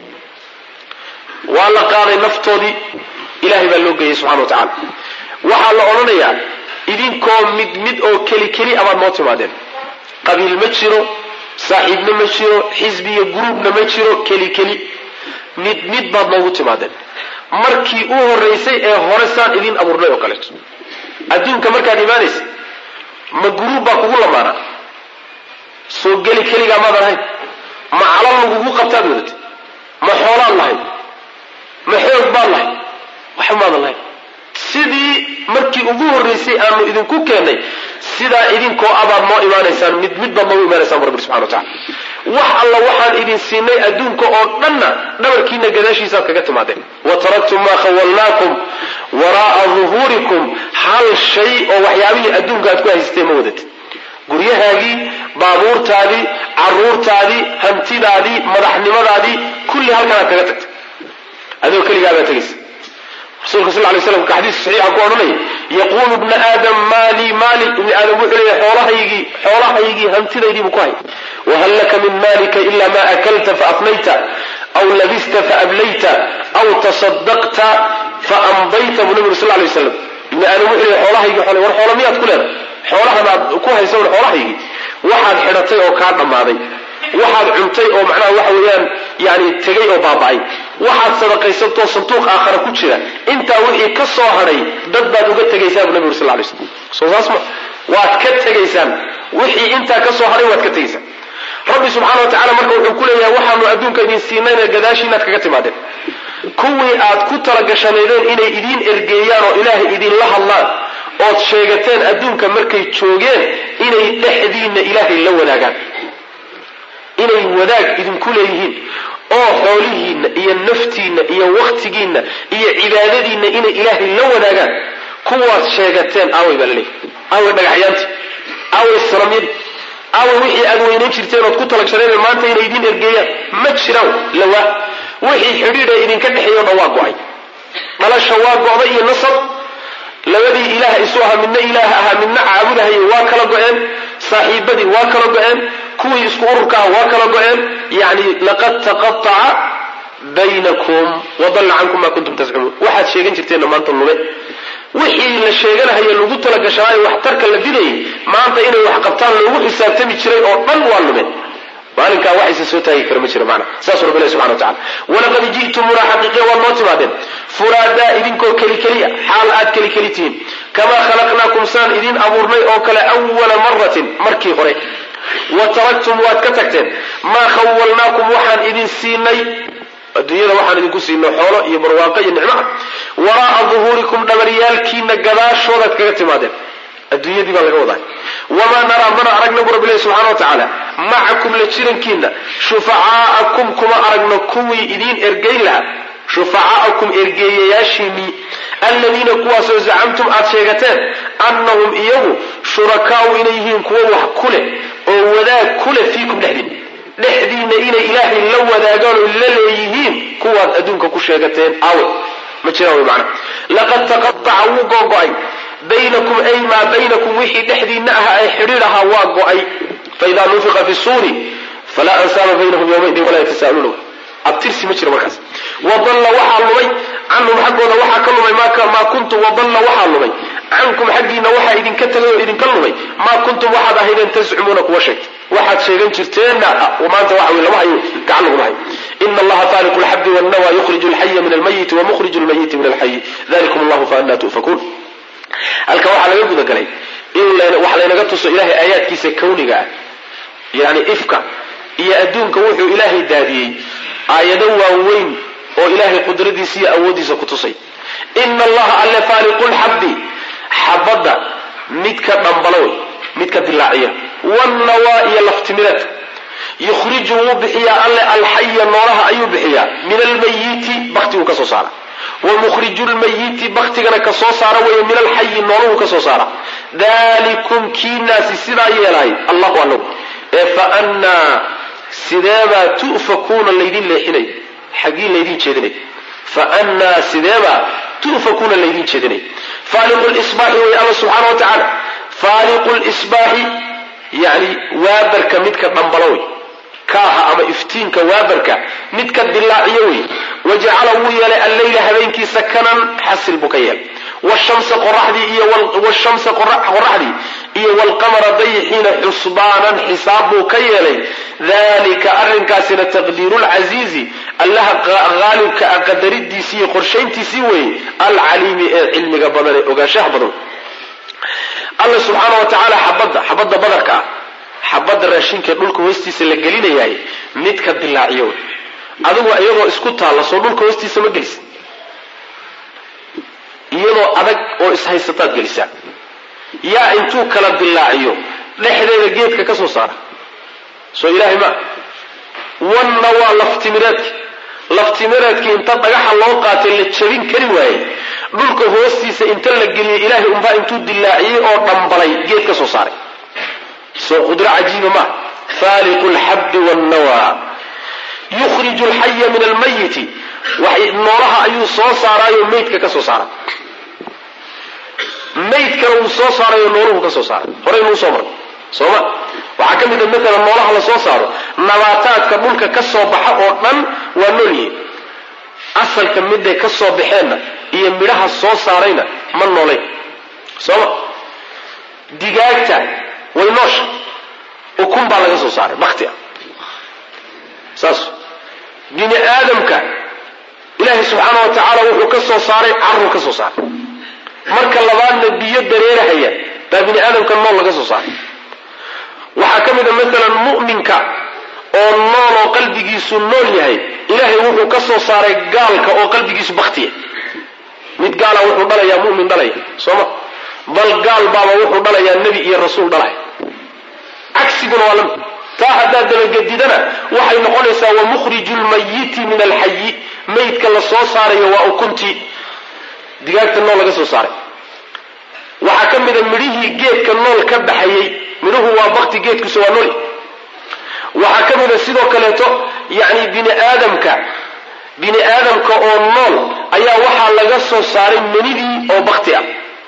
waa la qaaday naftoodii ilahay baa loo geeyey subxana wa tacala waxaa la odhanayaa idinkoo mid mid oo keli keli abaad noo timaadeen qabiil ma jiro saaxiibna ma jiro xisbiyo guruubna ma jiro keli keli mid mid baad noogu timaadeen markii u horaysay ee hore saan idiin abuurnay oo kaleeto adduunka markaad imaanaysa ma guruub baa kugu lamaana soo geli keligaa maadan ahayn ma calal lagugu qabtaad wadatay ma xoolaad lahayd ma xoog baad lahayd waxba maadan lahayn sidii markii ugu horraysay aanu idinku keennay sidaa idinkoo abaad noo imaanaysaan mid mid baad noogu imaanaysaan bu rabbi subxana wa tacala wax alla waxaan idin siinay adduunka oo dhanna dhabarkiina gadaashiisaad kaga timaadeen wa taraktum maa khawalnaakum waraa'a duhuurikum hal shay oo waxyaabihii adduunka aad ku haysatee ma wadatid guryahaagii baabuurtaadii caruurtaadii hantidaadii madaxnimadaadii kulli halkanaad kaga tagtay adoo keligaabaa tegaysa rasulka sal lay slam ka xadiis saxiixa ku odhanaya yaquulu ibna aadam maali maali ibni aadam wuxuu leeyahy xoolahaygii xoolahaygii hantidaydiibu ku hay wahal laka min maalika ila ma akalta faafnayta aw labista faablayta aw tasadaqta faamdayta buu nabigu sal lay waslam ibni aadam wuxuu leeyahy xoolahaygii xoolay war xoola miyaad ku leedahay xoolahan aad ku haysa un xoolahaygii waxaad xidhatay oo kaa dhammaaday waxaad cuntay oo macnaha waxa weeyaan yani tegay oo baaba'ay waxaad sadaqaysantoo sanduuq aakhara ku jira intaa wixii ka soo hadhay dad baad uga tegaysaa buu nabi uri sal lay slam soo saas ma waad ka tegaysaan wixii intaa ka soo hadhay waad ka tegaysaa rabbi subxaana wa tacala marka wuxuu ku leeyahay waxaanu adduunka idin siinayna gadaashiinaad kaga timaadeen kuwii aad ku talagashanaydeen inay idiin ergeeyaan oo ilaahay idinla hadlaan ood sheegateen adduunka markay joogeen inay dhexdiinna ilaahay la wadaagaan inay wadaag idinku leeyihiin oo xoolihiinna iyo naftiinna iyo wakhtigiinna iyo cibaadadiinna inay ilaahay la wadaagaan kuwaad sheegateen aaway baa laleeyahy aaway dhagaxyaantii aaway sanamyadii aaway wixii aad weynayn jirteen ood ku talagshanaydeen maanta inay idiin ergeeyaan ma jiraan lawaa wixii xidhiidha idinka dhexeeyo dhan waa go-ay dhalasha waa go-day iyo nasab labadii ilaah isu ahaa midna ilaah ahaa midna caabudahayay waa kala go-een saaxiibadii waa kala go-een kuwii isku ururka ah waa kala go-een yani laqad taqaaca baynakum wadalla cankum maa kuntum tascubuun waxaad sheegan jirteenna maanta lume wixii la sheeganahaye lagu talagashanaayo waxtarka la bidayay maanta inay wax qabtaan loogu xisaabtami jiray oo dhan waa lume maalinkaa waxaysa soo taagi kara ma jiro macna saasuu rabbi ilahi subxana wa tacala walaqad ji'tumuna xaqiiqiya waad noo timaadeen furaadaa idinkoo keli keliya xaal aad keli keli tihiin kamaa khalaqnaakum saan idin abuurnay oo kale awala maratin markii hore wa taraktum waad ka tagteen maa khawalnaakum waxaan idin siinay adduunyada waxaan idinku siinay xoolo iyo barwaaqo iyo nicmo ah waraa'a duhuurikum dhabaryaalkiina gadaashoodaad kaga timaadeen adduunyadii baa laga wadaa wamaa naraa mana aragna bu rabbi ilahi subxana wa tacaala macakum la jirankiina shufacaa'akum kuma aragno kuwii idiin ergeyn lahaa shufacaa'akum ergeeyayaashiinii alladiina kuwaasoo zacamtum aad sheegateen annahum iyagu shurakaau inay yihiin kuwo wax ku leh oo wadaag ku leh fiikum dhexdiin dhexdiinna inay ilaahay la wadaagaan oo la leeyihiin kuwaad adduunka ku sheegateen awe ma jiraan wy macna laqad taqataca wuu googo-ay baynakum ay maa baynakum wixii dhexdiinna ahaa ee xidhiidh ahaa waa go-ay faidaa nufiqa fi suuri falaa ansaaba baynahum yawmaidin walaa yatasaaluuna abtirsi ma jiro markaas wadalla waxaa lumay canhum xaggooda waxaa ka lumay maa kuntum wadalla waxaa lumay cankum xaggiina waxaa idinka tegay oo idinka lumay maa kuntum waxaad ahaydeen tascumuuna kuwa sheegta waxaad sheegan jirteenna maanta waxa lama hayo gacan laguma hayo ina allaha faaliqu lxabdi wannawa yukhriju alxaya min almayiti wamuhriju lmayiti min alxayi dalikum allahu faanaa tu'fakuun halka waxaa laga gudagalay in wax laynaga tuso ilahay aayaadkiisa kawniga ah yani ifka iyo adduunka wuxuu ilaahay daadiyey aayado waaweyn oo ilaahay qudradiisa iyo awooddiisa ku tusay ina allaha alle faaliqu lxabdi xabadda midka dhambalo wey midka dilaaciya wannawaa iyo laftimireedka yukhriju wuu bixiyaa alle alxaya noolaha ayuu bixiyaa min almayiti baktiguu ka soo saara wa mukhriju lmayiti baktigana ka soo saara weeye min alxayi nooluhu ka soo saara dalikum kiinaasi sidaa yeelahay allahu alla ee faannaa sideebaa tu'fakuuna laydin leexinay xaggii laydin jeedinay faannaa sideebaa tu'fakuuna laydin jeedinay faaliqu lsbaaxi wey alla subxaana wa tacaala faaliqu lsbaaxi yani waabarka midka dhambalo wey kaaha ama iftiinka waabarka midka dilaaciyo wey wajacala wuu yeelay alleyla habeenkii sakanan xasil buu ka yeelay wshamsa qoraxdii iyo wshamsa qoraxdii iyo wlqamara dayixiina xusbaanan xisaab buu ka yeelay dalika arrinkaasina taqdiiru lcasiizi allaha haalibka a qadaridiisii iyo qorshayntiisii weeye alcaliimi ee cilmiga badan ee ogaanshaha badan alla subxaana wa tacaala xabadda xabadda badarka ah xabadda raashinkae dhulka hoostiisa la gelinayaay midka dilaaciyo wey adigu iyadoo isku taalla soo dhulka hoostiisa ma gelisa iyadoo adag oo ishaysataad gelisaa yaa intuu kala dilaaciyo dhexdeeda geedka ka soo saara soo ilaahay ma wanna waa laftimireedki laftimireedkii inta dhagaxa loo qaatay la jabin kari waayey dhulka hoostiisa inta la geliyey ilaahay unbaa intuu dilaaciyey oo dhambalay geed ka soo saaray soo qudro cajiiba ma faaliqu lxabdi wannawa yukhriju alxaya min almayiti noolaha ayuu soo saaraayo maydka ka soo saara maydkana wuu soo saarayo nooluhu ka soo saara horaynu usoo marnay sooma waxaa ka mid a maalan noolaha la soo saaro nabaataadka dhulka ka soo baxa oo dhan waa nool yihiin asalka miday ka soo baxeenna iyo midhaha soo saarayna ma noolayn sooma digaagta way noosha ukun baa laga soo saaray bakti ah saas bini aadamka ilaahay subxaana wa tacaala wuxuu ka soo saaray caruu ka soo saaray marka labaadna biyo dareerahaya baa bini aadamka nool laga soo saaray waxaa ka mid a maalan mu'minka oo nool oo qalbigiisu nool yahay ilaahay wuxuu ka soo saaray gaalka oo qalbigiisu baktiya mid gaala wuxuu dhalayaa mumin dhalaya sooma bal gaal baaba wuxuu dhalayaa nebi iyo rasuul dhalaya cagsiguna waa lamid taa haddaad dabagedidana waxay noqonaysaa wa mukhriju lmayiti min alxayi maydka la soo saarayo waa ukuntii digaagta nool laga soo saaray waxaa ka mida midhihii geedka nool ka baxayey midhuhu waa bakti geedkiisa waa nool waxaa ka mida sidoo kaleeto yani bini aadamka bini aadamka oo nool ayaa waxaa laga soo saaray menidii oo bakti ah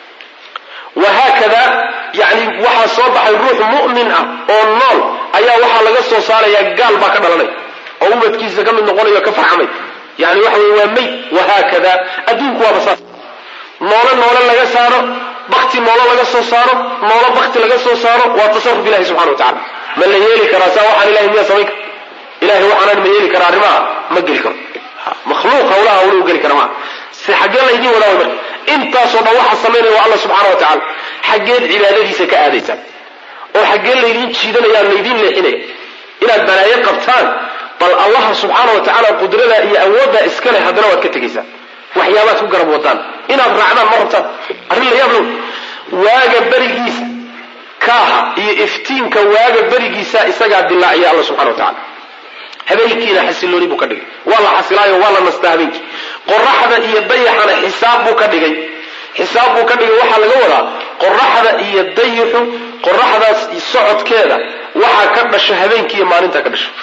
wahaakada yani waxaa soo baxay ruux mu'min ah oo nool ayaa waxaa laga soo saarayaa gaal baa ka dhalanay oo ubadkiisa ka mid noqonayo ka farxamay yani waxa wey waa mayd wahaakada adduunku waaba saas noolo noolo laga saaro bakti noolo laga soo saaro noolo bakti laga soo saaro waa tasarruf ilahi subxana wa tacala ma la yeeli karaa saa waxaan ilahay miyaa samayn kara ilahay waxaanan ma yeeli karaa arrimaha ma geli karo makhluuq hawlaha hawluhu geli kara maa se xaggee laydin wadaa way marka intaasoo dhan waxaa samaynaya waa alla subxaana wa tacala xaggeed cibaadadiisa ka aadaysaan oo xaggee laydin jiidanaya laydin leexinaya inaad balaayo qabtaan bal allaha subxaana wa tacaala qudrada iyo awooddaa iska leh haddana waad ka tegaysaan waxyaabaad ku garab wadaan inaad raacdaan ma rabtaan arrin la yaab low waaga berigiisa kaaha iyo iftiinka waaga berigiisa isagaa dilaaciya alla subxana wa tacala habeenkiina xasilooni buu ka dhigay waa la xasilaayo waa la nastaa habeenkii qoraxda iyo dayaxana xisaab buu ka dhigay xisaab buu ka dhigay waxaa laga wadaa qoraxda iyo dayaxu qoraxdaas socodkeeda waxaa ka dhasha habeenkii iyo maalinta ka dhasha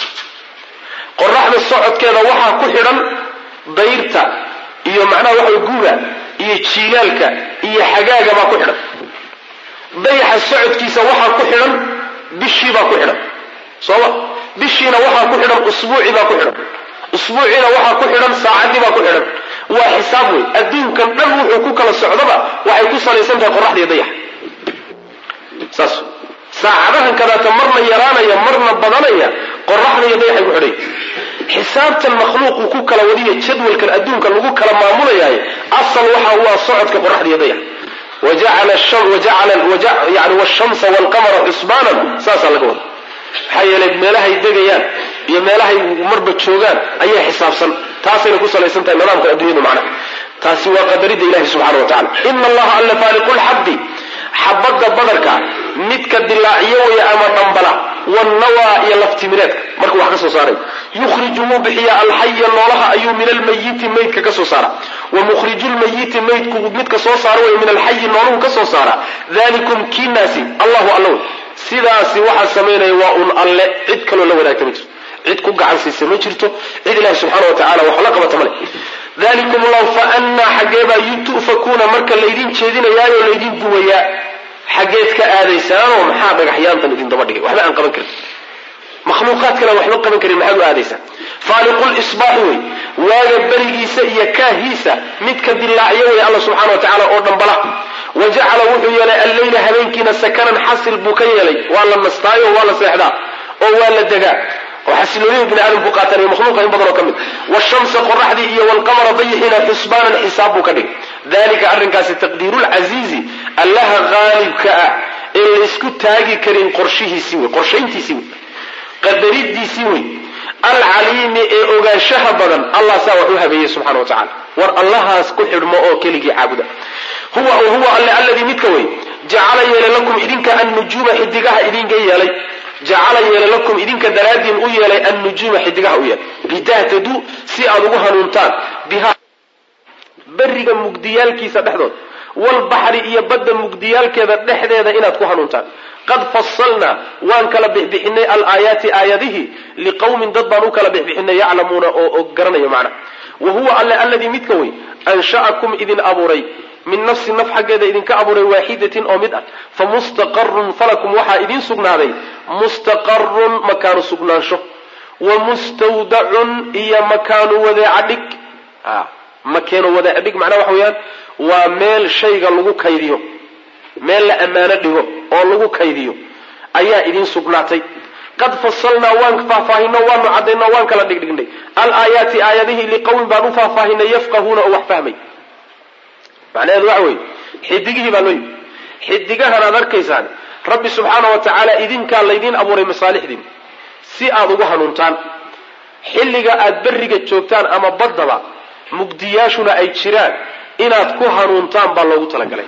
qoraxda socodkeeda waxaa ku xidhan dayrta iyo macnaha waxa guga iyo jiilaalka iyo xagaaga baa ku xidhan dayaxa socodkiisa waxaa ku xidhan bishii baa ku xidhan sooma bishiina waxaa ku xidhan usbuucii baa ku xidhan usbuuciina waxaa ku xidhan saacaddii baa ku xidhan waa xisaab wey adduunkan dhan wuxuu ku kala socdaba waxay ku salaysan tahay qoraxda iyo dayaxa saas saacadahan kadaata marna yaraanaya marna badanaya qoraxda iyo dayaxay ku xidhay xisaabtan makhluuqu ku kala wadiya jadwalkan adduunka lagu kala maamulayahay asal waxa u ah socodka qoraxda iyo dayax yani washamsa walqamara xusbaanan saasaa laga wada maxaa yeelay meelahay degayaan iyo meelahay marba joogaan ayaa xisaabsan taasayna ku salaysan tahay nidaamka adduunyadu macnaha taasi waa qadarida ilahi subxana wa tacala ina allaha alla faaliqu lxabdi xabadda badarka midka dilaaciyo waya ama dhambala wannawaa iyo laftimireedka markuu wax ka soo saaray yukhriju wuu bixiya alxaya noolaha ayuu min almayiti maydka ka soo saara wa mukhriju lmayiti maydku midka soo saara way min alxayi nooluhu ka soo saara dalikum kiinaasi allahu allow sidaasi waxaa samaynaya waa un alle cid kaloo la wadaagta ma jirto cid ku gacan siisa ma jirto cid ilahi subxaana wa tacala wax la qabata male dalikum llahu fa annaa xaggeebaa tu'fakuuna marka laydin jeedinayaayo laydin duwayaa xaggeed ka aadaysaanoo maxaa dhagaxyaantan idin daba dhigay waxba aan qaban karin makhluuqaadkana waxba qaban karin maxaad u aadaysaan faaliqu lisbaaxi wey waaga berigiisa iyo kaahiisa midka dilaacyo wey alla subxana wa tacala oo dhambala wa jacala wuxuu yeelay alleyla habeenkiina sakanan xasil buu ka yeelay waa la nastaayo waa la seexdaa oo waa la degaa oo xasiloonida bini aadamku qaatanayo makhluuqa in badan oo ka mid washamsa qoraxdii iyo walqamara dayixiina xusbaanan xisaab buu ka dhigay dalika arrinkaasi taqdiiru lcasiizi allaha haalibka ah ee laysku taagi karin qorshihiisii wey qorshayntiisii wey qadaridiisii wey alcaliimi ee ogaanshaha badan allah saa wax u habeeyey subxana wa tacala war allahaas ku xidhmo oo keligii caabuda huwa huwa alle alladii midka wey jacala yeelay lakum idinka annujuuma xidigaha idinka yeelay jacala yeelay lakum idinka daraaddiin u yeelay annujuuma xidigaha u yeelay litahtaduu si aad ugu hanuuntaan biha beriga mugdiyaalkiisa dhexdood walbaxri iyo badda mugdiyaalkeeda dhexdeeda inaad ku hanuuntaan qad fasalnaa waan kala bixbixinay alaayaati aayadihii liqowmin dad baan u kala bixbixinay yaclamuuna oo garanaya macna wa huwa alle alladii midka wey ansha'akum idin abuuray min nafsi naf xaggeeda idinka abuuray waaxidatin oo mid ah fa mustaqarun falakum waxaa idiin sugnaaday mustaqarun makaanu sugnaansho wa mustawdacun iyo makaanu wadeeca dhig makeeno wadeeca dhig macnaha waxa weeyaan waa meel shayga lagu kaydiyo meel la ammaano dhigo oo lagu kaydiyo ayaa idiin sugnaatay qad fasalnaa waan faahfaahino waanu cadayno waan kala dhigdhignay alaayaati aayadihii liqowmin baan u faahfaahinay yafqahuuna oo wax fahmay macnaheedu waxa weeye xidigihii baa loo yimi xidigahan aad arkaysaan rabbi subxaana wa tacaala idinkaa laydiin abuuray masaalixdiin si aad ugu hanuuntaan xilliga aad berriga joogtaan ama baddaba mugdiyaashuna ay jiraan inaad ku hanuuntaan baa loogu talagalay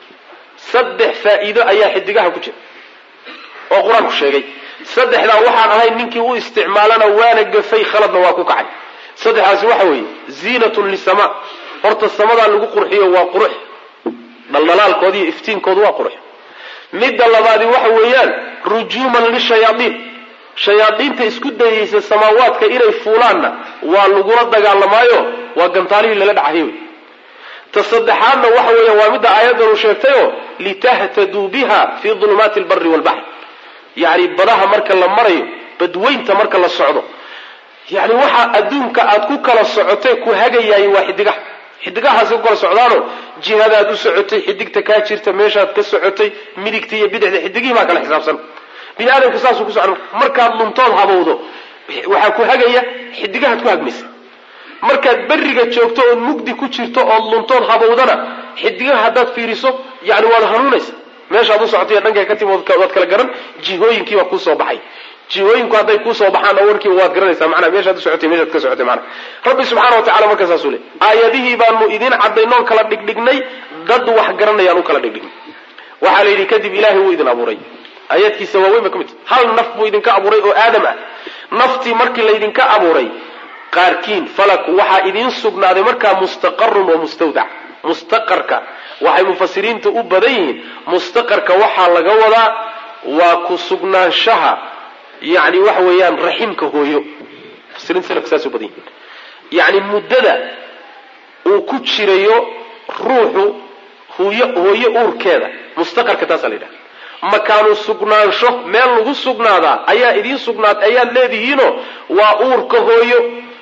saddex faa'iido ayaa xidigaha ku jira oo qur-aanku sheegay saddexdaa waxaan ahayn ninkii u isticmaalana waana gafay khaladna waa ku kacay saddexdaasi waxa weeye ziinatun lisamaa horta samadaa lagu qurxiyo waa qurux dhaldhalaalkooda iyo iftiinkoodu waa qurux midda labaadi waxa weeyaan rujuuman lishayaaiin shayaadiinta isku dayaysa samaawaadka inay fuulaanna waa lagula dagaalamaayo waa gantaalihii lala dhacahay wey ta saddexaadna waxa weeya waa midda aayaddan uu sheegtayoo litahtaduu biha fii dulumaati albari walbaxr yacni badaha marka la marayo badweynta marka la socdo yacni waxa adduunka aad ku kala socotay ku hagayaay waa xidigaha xidigahaasi ku kala socdaano jihadaad u socotay xidigta kaa jirta meeshaad ka socotay midigta iyo bidixda xidigihii baa kala xisaabsan bini aadamku saasuu ku socda markaad luntood habowdo waxaa ku hagaya xidigahaad ku hagmaysa markaad berriga joogto ood mugdi ku jirto ood luntood habowdana xidigaha haddaad fiiriso yani waad hanuunaysa meeshaad u socotay dhankay ka timi waad kala garan jihooyinkiibaa kuusoo baxay jihooyinku hadday kuusoo baxaan oo warkiiba waad garanaysaa manaa meeshaad u socotay meeshaad ka socotay manaa rabbi subxaana wa tacala markaa saasuu le aayadihii baanu idiin cadaynoon kala dhigdhignay dad wax garanayaan u kala dhigdhignay waxaa la yidhi kadib ilaahay wuu idin abuuray aayaadkiisa waaweyn ba ka mid hal naf buu idinka abuuray oo aadam ah naftii markii laydinka abuuray qaarkiin falak waxaa idiin sugnaaday markaa mustaqarun wa mustawdac mustaqarka waxay mufasiriinta u badan yihiin mustaqarka waxaa laga wadaa waa ku sugnaanshaha yani waxa weeyaan raximka hooyo mufasiriinta salafka saas u badan yihiin yani muddada uu ku jirayo ruuxu hooyo hooyo uurkeeda mustaqarka taasaa la yidhaha makaanu sugnaansho meel lagu sugnaadaa ayaa idiin sugnaad ayaad leedihiinoo waa uurka hooyo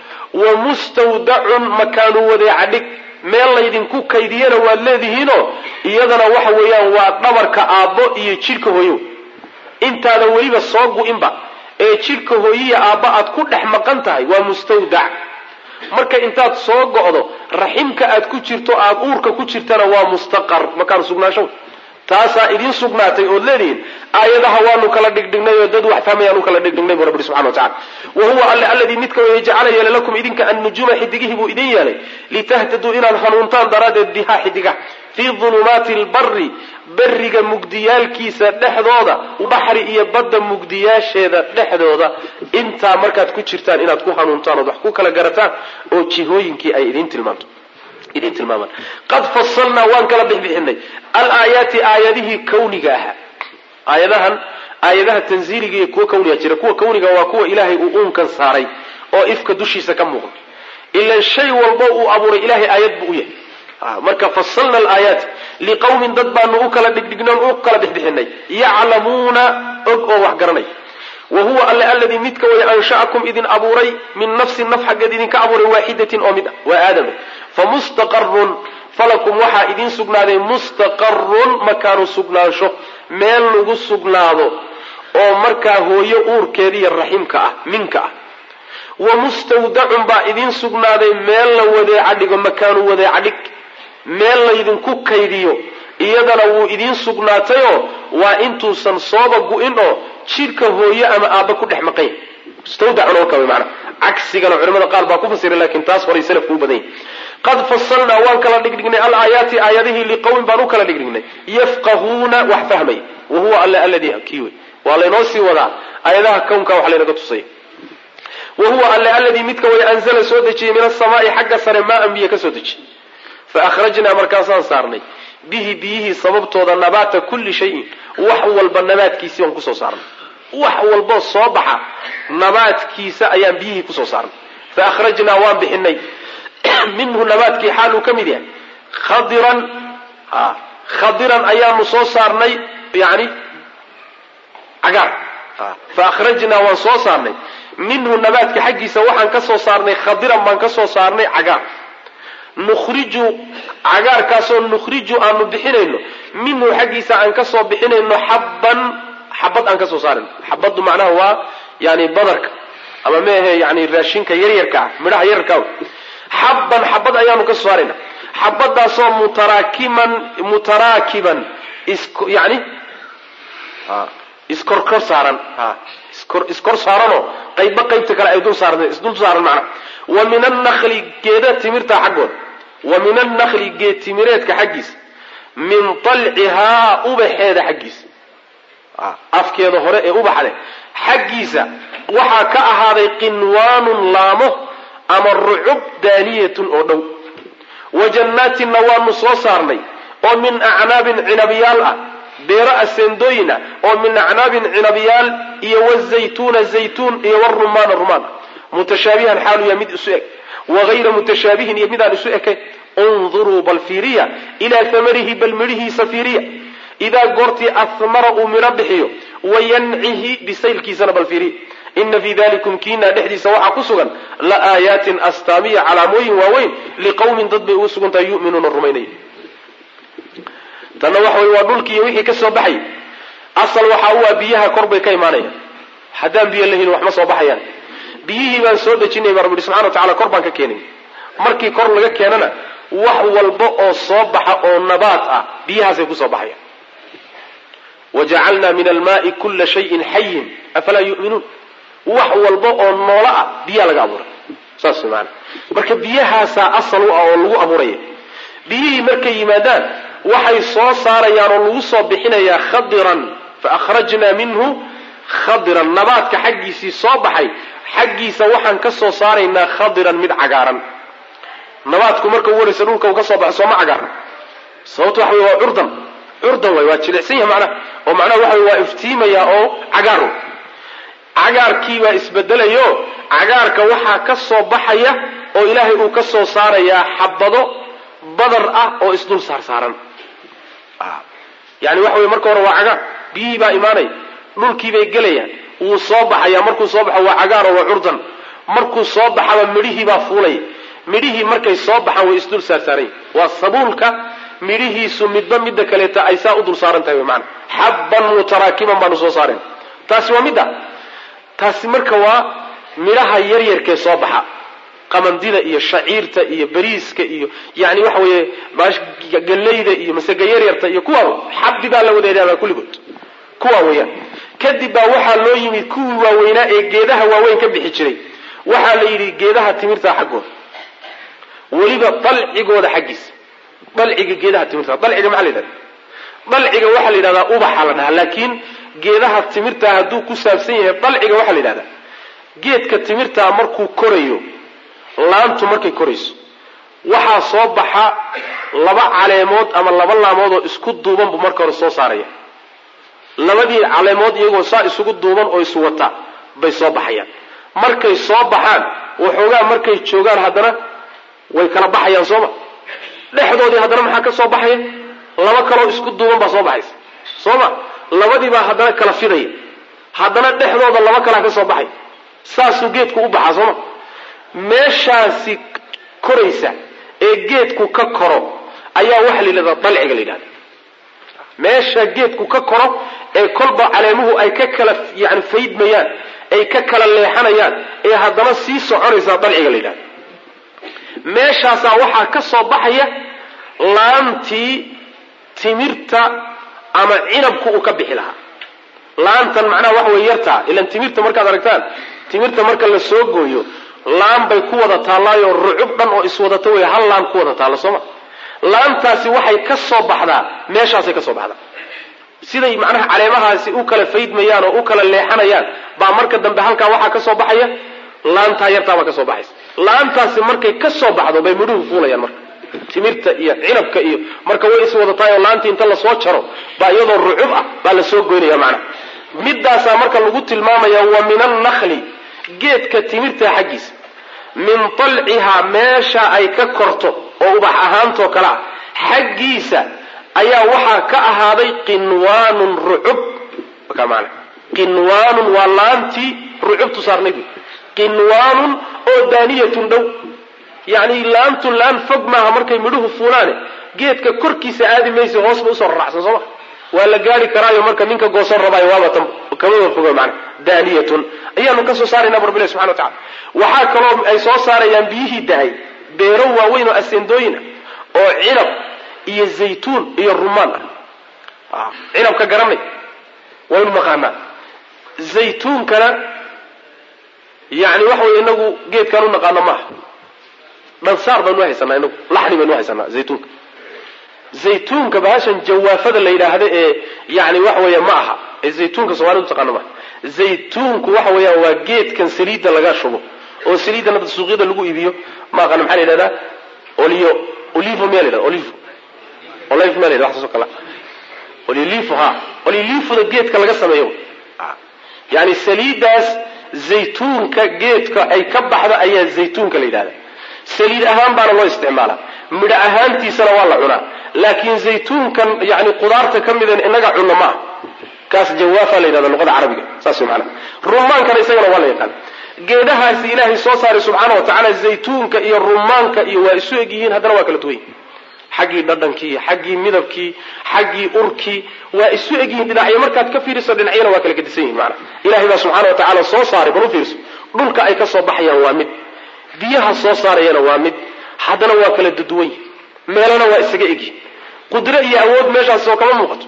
wa mustawdacun makaanu wadeeca dhig meel laydinku kaydiyana waad leedihiinoo iyadana waxa weeyaan waa dhabarka aabbo iyo jidhka hooyo intaada weliba soo gu-inba ee jidhka hooyiya aabba aad ku dhex maqan tahay waa mustawdac marka intaad soo go'do raximka aad ku jirto aada uurka ku jirtana waa mustaqar makaanu sugnaansho taasaa idiin sugnaatay ood leedihiin aayadaha waanu kala dhigdhignay oo dad wax fahmayaan u kala dhigdhignay bu rabbi subxana wa tacala wa huwa alle alladii midka weeye jacala yeelay lakum idinka annujuuma xidigihii buu idin yeelay litahtaduu inaad hanuuntaan daraaddeed bihaa xidigaha fii dulumaati lbari beriga mugdiyaalkiisa dhexdooda baxri iyo badda mugdiyaasheeda dhexdooda intaa markaad ku jirtaan inaad ku hanuuntaan ood wax ku kala garataan oo jihooyinkii ay idiin tilmaanto idin tilmaamaan qad fasalnaa waan kala bixbixinay alaayaati aayadihii kawniga ahaa aayadahan aayadaha tanziiliga iyo kuwa kawniga jira kuwa kawniga waa kuwa ilaahay uu uunkan saaray oo ifka dushiisa ka muuqda ilan shay walbo uu abuuray ilahay aayad buu u yahay marka fasalna alaayaati liqawmin dad baanu u kala dhigdhignoon u kala bixbixinay yaclamuuna og oo wax garanay wa huwa alle alladii midka way ansha'akum idin abuuray min nafsin naf xaggeed idinka abuuray waaxidatin oo mid ah waa aadame famustaqarun falakum waxaa idiin sugnaaday mustaqarun makaanu sugnaansho meel lagu sugnaado oo markaa hooyo uurkeediiyo raximka ah minka ah wa mustawdacun baa idiin sugnaaday meel la wadeeca dhigo makaanu wadeeca dhig meel laydinku kaydiyo iyadana wuu idiin sugnaatayoo waa intuusan sooba gu-in oo jidhka hooyo ama aabba ku dhex maqan yahy mustawdacun oo kale mana cagsigana culimada qaar baa ku fasiray laakiin taas horay salafku u badan yahy qad fasalnaa waan kala dhigdhignay alaayaati aayadihii liqawmin baan u kala dhigdhignay yafqahuuna wax fahmay wa huwa alle alladii kii wey waa laynoo sii wadaa aayadaha kownka wax laynaga tusay wa huwa alle alladii midka way anzala soo dejiyey min asamaai xagga sare maa an biyo ka soo dejiyey fa akhrajnaa markaasaan saarnay bihi biyihii sababtooda nabaata kulli shayin wax walba nabaadkiisii baan kusoo saarnay wax walboo soo baxa nabaadkiisa ayaan biyihii kusoo saarnay fa akhrajnaa waan bixinay minhu nabaadkii xaal uu ka mid yahay khadiran khadiran ayaanu soo saarnay yani cagaar fa akhrajnaa waan soo saarnay minhu nabaadka xaggiisa waxaan ka soo saarnay khadiran baan ka soo saarnay cagaar nukhriju cagaarkaasoo nukhriju aanu bixinayno minhu xaggiisa aan ka soo bixinayno xabban xabad aan ka soo saarayno xabaddu macnaha waa yani badarka ama meahe yani raashinka yaryarka ah midhaha yararka xabban xabad ayaanu ka soo saarayna xabadaasoo mutaraakiman mutaraakiban is yani iskorkor saaran iskor iskor saaranoo qaybba qaybta kale ay dul saaranta isdul saaran macna wa min annakli geeda timirta xaggood wa min annakli geed timireedka xaggiisa min talcihaa ubaxeeda xaggiisa afkeeda hore ee ubaxa leh xaggiisa waxaa ka ahaaday qinwaanun laamo ama rucub daaniyatun oo dhow wa jannaatinna waanu soo saarnay oo min acnaabin cinabyaal ah beero aseendooyin ah oo min acnaabin cinabyaal iyo wazaytuuna zaytuun iyo warumaana rumaan mutashaabihan xaalu yaa mid isu eg wagayra mutashaabihin iyo midaan isu ekayn unduruu bal fiiriya ilaa hamarihi bal midhihiisa fiiriya idaa goortii ahmara uu midho bixiyo wayancihi bisaylkiisana bal fiiriya ina fii dalikum kiinaa dhexdiisa waxaa ku sugan la aayaatin astaamiya calaamooyin waaweyn liqowmin dad bay ugu sugan tahay yuminuuna rumaynaya tanna waxa wey waa dhulki iyo wixii ka soo baxay asal waxa u ah biyaha kor bay ka imaanayaan haddaan biyo lahin wax ma soo baxayaan biyihii baan soo dejinay baa rabbi ihi subxana wa tacala kor baan ka keenay markii kor laga keenana wax walba oo soo baxa oo nabaat ah biyahaasay kusoo baxayaan wajacalna min almaai kula shayin xayin afalaa yuminuun wax walba oo noolo ah biyaa laga abuuray saas maana marka biyahaasaa asal u ah oo lagu abuuraya biyihii markay yimaadaan waxay soo saarayaan oo lagu soo bixinayaa khadiran fa akhrajna minhu khadiran nabaadka xaggiisii soo baxay xaggiisa waxaan ka soo saaraynaa khadiran mid cagaaran nabaadku marka u waraysa dhulka uu ka soo baxo sooma cagaaran sababto waxa wey waa curdan curdan way waa jilicsan yahay macnaha oo macnaha waxa wey waa iftiimaya oo cagaar cagaarkii baa isbedelayo cagaarka waxaa ka soo baxaya oo ilaahay uu ka soo saarayaa xabado badar ah oo isdul saar saaran yani waxa wey marka hore waa cagaar biyihii baa imaanaya dhulkiibay gelayaan wuu soo baxaya markuu soo baxo waa cagaaro waa curdan markuu soo baxaba midhihii baa fuulaya midhihii markay soo baxaan way isdul saarsaaranya waa sabuulka midhihiisu midba midda kaleeta ay saa u dul saaran tahay maana xabban mutaraakiban baanu soo saareen taasi waa midda taasi marka waa midhaha yaryarkee soo baxa qamandida iyo shaciirta iyo bariiska iyo yani waxa weeye gallayda iyo masega yaryarta iyo kuwa xabdi baa la wadaedaabaa kulligood kuwa weeyaan kadib baa waxaa loo yimid kuwii waaweynaa ee geedaha waaweyn ka bixi jiray waxaa la yidhi geedaha timirta xaggooda weliba dalcigooda xaggiisa dalciga geedaha timirta dalciga maxaa la yidhahda dalciga waxaa la yidhahdaa ubaxa la dhahaa laakiin geedaha timirtaa hadduu ku saabsan yahay dalciga waxaa la yidhahdaa geedka timirtaa markuu korayo laantu markay korayso waxaa soo baxa laba caleemood ama laba laamood oo isku duuban buu marka hore soo saaraya labadii caleemood iyagoo saa isugu duuban oo iswata bay soo baxayaan markay soo baxaan waxoogaa markay joogaan haddana way kala baxayaan sooma dhexdoodii haddana maxaa ka soo baxaya laba kaloo isku duuban baa soo baxaysa sooma labadiibaa haddana kala fidaya haddana dhexdooda laba kalaa ka soo baxay saasuu geedku u baxaa sooma meeshaasi koraysa ee geedku ka koro ayaa waxa la yidhahdaa dalciga la yidhahda meesha geedku ka koro ee kolba caleemuhu ay ka kala yani faydmayaan ay ka kala leexanayaan ee haddana sii soconaysaa dalciga la yidhahda meeshaasaa waxaa ka soo baxaya laantii timirta ama cinabku uu ka bixi lahaa laantan macnaha waxa wey yartaa ilan timirta markaad aragtaan timirta marka la soo gooyo laan bay ku wada taallaayo rucub dhan oo iswadato wey hal laan ku wada taalla sooma laantaasi waxay ka soo baxdaa meeshaasay ka soo baxdaa siday macnaha caleemahaasi u kala faydmayaan oo u kala leexanayaan baa marka dambe halkaa waxaa ka soo baxaya laantaa yartaa baa ka soo baxaysa laantaasi markay ka soo baxdo bay midhuhu fuulayaan marka timirta iyo cinabka iyo marka way iswadataay oo laantii inta lasoo jaro baa iyadoo rucub ah baa lasoo goynaya macnaha midaasaa marka lagu tilmaamaya wa min annakli geedka timirta xaggiisa min talcihaa meesha ay ka korto oo ubax ahaantoo kale ah xaggiisa ayaa waxaa ka ahaaday qinwaanun rucub man qinwaanun waa laantii rucubtu saarnayd qinwaanun oo daaniyatun dhow yani laantu laan fog maaha markay midhuhu fuulaane geedka korkiisa aadi maysa hoos ba usoo raracsan sooma waa la gaari karaayo marka ninka goosan rabaayo waaba tan kamaba fogo mana daaniyatun ayaanu ka soo saaraynaa bu rabbi ilahi subxana wa tacala waxaa kaloo ay soo saarayaan biyihii da-ay beero waaweyn oo aseendooyin ah oo cinab iyo zaytuun iyo rumaan ah cinabka garanay waynu naqaanaa zaytuunkana yani waxa wey inagu geedkaan u naqaano maaha dhansaar baynu haysanaa inagu laxni baynu haysanaa zaytuunka zaytuunka bahashan jawaafada la yidhaahda ee yani waxa weya ma aha ee zaytuunka soomalidu taqaano maaha zaytuunku waxa weeyaan waa geedkan saliidda laga shubo oo saliiddan hadda suuqyada lagu iibiyo ma aqaano maxaa la yidhahdaa olio olivo miya la yidhahda olivo olive miya la yidhahda waxaas oo kale olilivo ha olilivoda geedka laga sameeyo yani saliiddaas zaytuunka geedka ay ka baxda ayaa zaytuunka la yidhahda saliid ahaan baana loo isticmaalaa midho ahaantiisana waa la cunaa laakiin zaytuunkan yani qudaarta ka midan inaga cunno maaha kaas jawaafa la yidhahda luqada carabiga saas mana rumaankana isagana waa la yaqaan geedhahaasi ilaahay soo saaray subxaana wa tacaala zaytuunka iyo rumaanka iyo waa isu eg yihiin haddana waa kala duwan yihin xaggii dhadhankii xaggii midabkii xaggii urkii waa isu eg yihiin dhinacyo markaad ka fiiriso dhinacyana waa kala gedisan yihin maana ilahay baa subxaana wa tacaala soo saaray bal u fiirso dhulka ay ka soo baxayaan waa mid biyaha soo saarayana waa mid haddana waa kala duduwan yihin meelana waa isaga egyihin qudro iyo awood meeshaas oo kama muuqato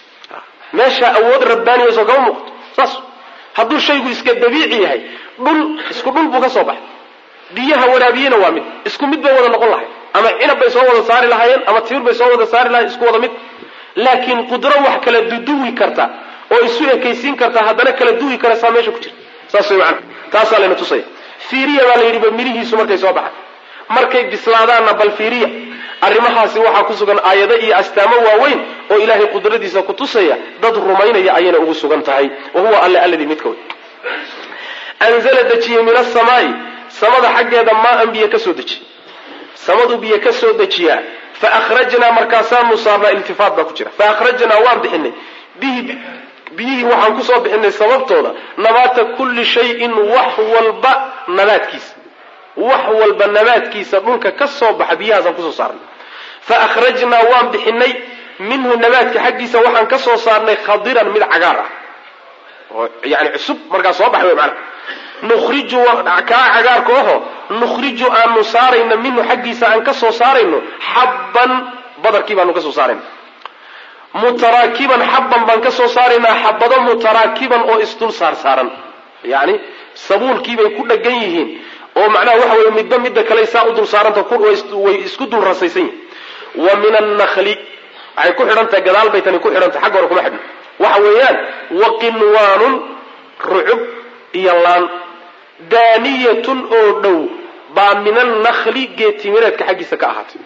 meesha awood rabbaaniya soo kama muuqato saas hadduu shaygu iska dabiici yahay dhul isku dhul buu ka soo baxay biyaha waraabiyena waa mid isku mid bay wada noqon lahay ama cinab bay soo wada saari lahaayeen ama timir bay soo wada saari lahayen isku wada mid laakiin qudro wax kala duduwi karta oo isu ekaysiin karta haddana kala duwi karaysaa meesha ku jirta saas way macana taasaa layna tusaya fiiriya baa la yidhi ba midhihiisu markay soo baxay markay bislaadaanna bal fiiriya arrimahaasi waxaa ku sugan aayado iyo astaamo waaweyn oo ilaahay qudradiisa ku tusaya dad rumaynaya ayayna ugu sugan tahay wa huwa alle alladii midka wey anzala dejiyey min asamaai samada xaggeeda maa-an biyo ka soo dejiy samadu biyo ka soo dejiyaa fa akhrajnaa markaasaanu saarnaa iltifaat baa ku jira fa akhrajnaa waan bixinay bihi biyihii waxaan kusoo bixinay sababtooda nabaata kulli shayin wax walba nabaadkiisa wax walba nabaadkiisa dhulka ka soo baxa biyahaasaan kusoo saarnay fa akhrajnaa waan bixinay minhu nabaadka xaggiisa waxaan ka soo saarnay khadiran mid cagaar ah oo yani cusub markaa soo baxay wy maanaa nukhriju kaa cagaarka oho nukhriju aanu saarayno minhu xaggiisa aan ka soo saarayno xabban badarkii baanu ka soo saarayna mutaraakiban xabban baan ka soo saaraynaa xabado mutaraakiban oo isdul saar saaran yani sabuulkiibay ku dhagan yihiin oo macnaha waxa weye midba midda kale saa u dul saaranta way isku dul rasaysan yihin wa min annakli waxay ku xidhan tahay gadaal bay tani ku xidhantahay xagga hore kuma xidhno waxa weeyaan wa qinwaanun rucub iyo laan daaniyatun oo dhow baa min annakli geetimireedka xaggiisa ka ahaatay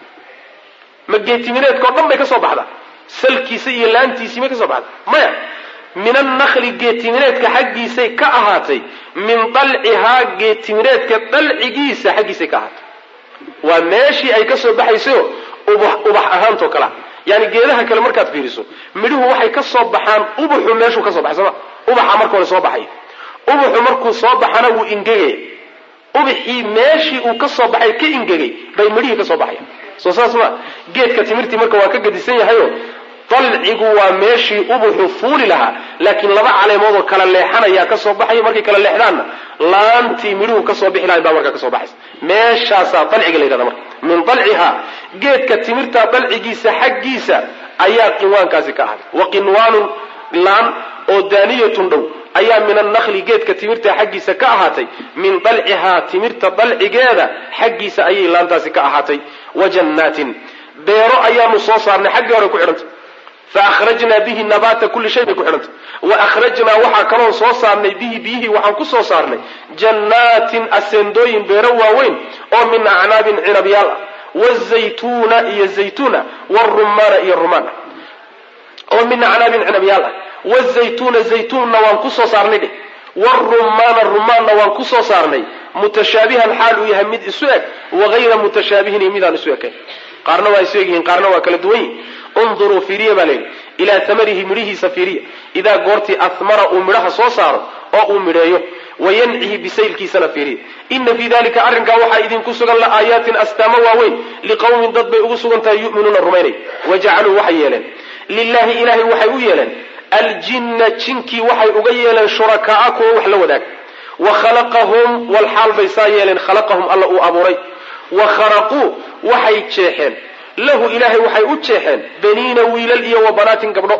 ma geetimireedka o dhan bay ka soo baxdaa salkiisa iyo laantiisii may ka soo baxda maya min annakli geetimireedka xaggiisay ka ahaatay min dalcihaa geetimireedka dalcigiisa xaggiisay ka ahaatay waa meeshii ay ka soo baxayso ubax ubax ahaantoo kalea yani geedaha kale markaad fiiriso midhuhu waxay ka soo baxaan ubuxu meeshuu ka soo baxay sooma ubaxa marka hore soo baxay ubuxu markuu soo baxana wuu ingegaya ubaxii meeshii uu ka soo baxay ka ingegay bay midhihii ka soo baxaya soo saas ma geedka timirtii marka waa ka gadisan yahayo dalcigu waa meeshii ubuxu fuuli lahaa laakiin laba caleemoodoo kala leexanayaa ka soo baxaya markay kala leexdaanna laantii midhuhu kasoo bixi lahay baa markaa kasoo baxaysa meeshaasaa dalciga la yidhahda marka min dalcihaa geedka timirta dalcigiisa xaggiisa ayaa qinwaankaasi ka ahday wa qinwaanun laan oo daaniyatun dhow ayaa min annakli geedka timirta xaggiisa ka ahaatay min dalcihaa timirta dalcigeeda xaggiisa ayay laantaasi ka ahaatay wa jannaatin beero ayaanu soo saarnay xaggii hore ku xidhantay fa akhrajnaa bihi nabaata kulli shay bay ku xidhantay wa akhrajnaa waxaa kaloon soo saarnay bihi biyihii waxaan ku soo saarnay jannaatin aseendooyin beero waaweyn oo min acnaabin cinabyaal ah wazaytuuna iyo zaytuuna warumaana iyo rumaana oo min acnaabin cinabyaal ah wazaytuuna zaytuunna waan ku soo saarnay dheh warumaana rumaanna waan ku soo saarnay mutashaabihan xaal uu yahay mid isu eg wagayra mutashaabihin iyo midaan isu ekayn qaarna waa isu egyihiin qaarna waa kala duwan yihin unduruu fiiriya baa layidhi ilaa tamarihi midhihiisa fiiriya idaa goortii ahmara uu midhaha soo saaro oo uu midheeyo wayancihi bisaylkiisana fiiriya ina fii dalika arrinkaa waxaa idinku sugan la aayaatin astaamo waaweyn liqowmin dad bay ugu sugan tahay yu'minuuna rumaynay wajacaluu waxay yeeleen lilahi ilahay waxay u yeeleen aljinna jinkii waxay uga yeeleen shurakaaa kuwa wax la wadaag wa khalaqahum walxaal bay saa yeeleen khalaqahum alla uu abuuray wa kharaquu waxay jeexeen lahu ilaahay waxay u jeexeen baniina wiilal iyo wa banaatin gabdho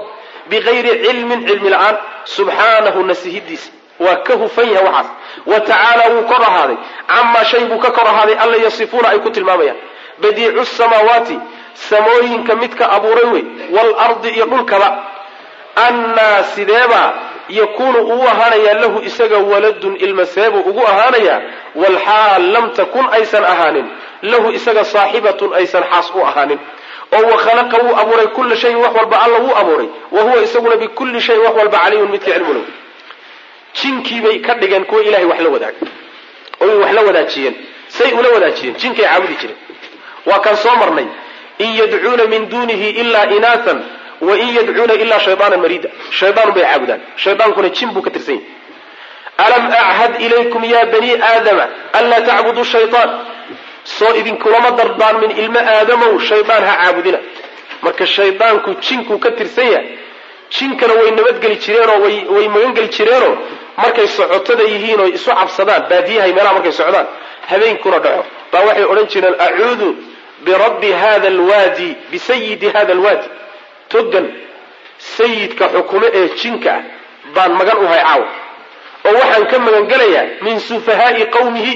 bigayri cilmin cilmi la-aan subxaanahu nasihidiisa waa ka hufan yahay waxaas wa tacaala wuu kor ahaaday camaa shay buu ka kor ahaaday alla yasifuuna ay ku tilmaamayaan badiicu samaawaati samooyinka midka abuuray wey waalardi iyo dhulkaba annaa sideebaa yakuunu uu ahaanayaa lahu isaga waladun ilma seebuu ugu ahaanayaa walxaal lam takun aysan ahaanin lahu isaga saaxibatun aysan xaas u ahaanin oo wakhalaqa wuu abuuray kulla shayin wax walba alla wuu abuuray wa huwa isaguna bikulli shayin wax walba caliimun midka cilmula jinkiibay ka dhigeen kuwa ilahay wax la wadaaga oy wax la wadaajiyeen say ula wadaajiyeen jinkay caabudi jireen waa kaan soo marnay in yadcuuna min duunihi ilaa inaathan wain yadcuuna ilaa shaydaanan mariida shaydaanu bay caabudaan shaydaankuna jin buu ka tirsan yahy alam achad ilaykum ya bani aadama anlaa tacbuduu shayaan soo idinkulama dardaarmin ilmo aadamow shaydaan ha caabudina marka shaydaanku jinkuu ka tirsan yahay jinkana way nabadgeli jireenoo way magangeli jireenoo markay socotada yihiin oo isu cabsadaan baadiyahay meelaha markay socdaan habeenkuna dhaco baa waxay odhan jireen acuudu birabbi hada alwaadi bisayidi hada alwaadi togan sayidka xukumo ee jinka ah baan magan u hay caawa oo waxaan ka magangelayaa min sufahaai qawmihi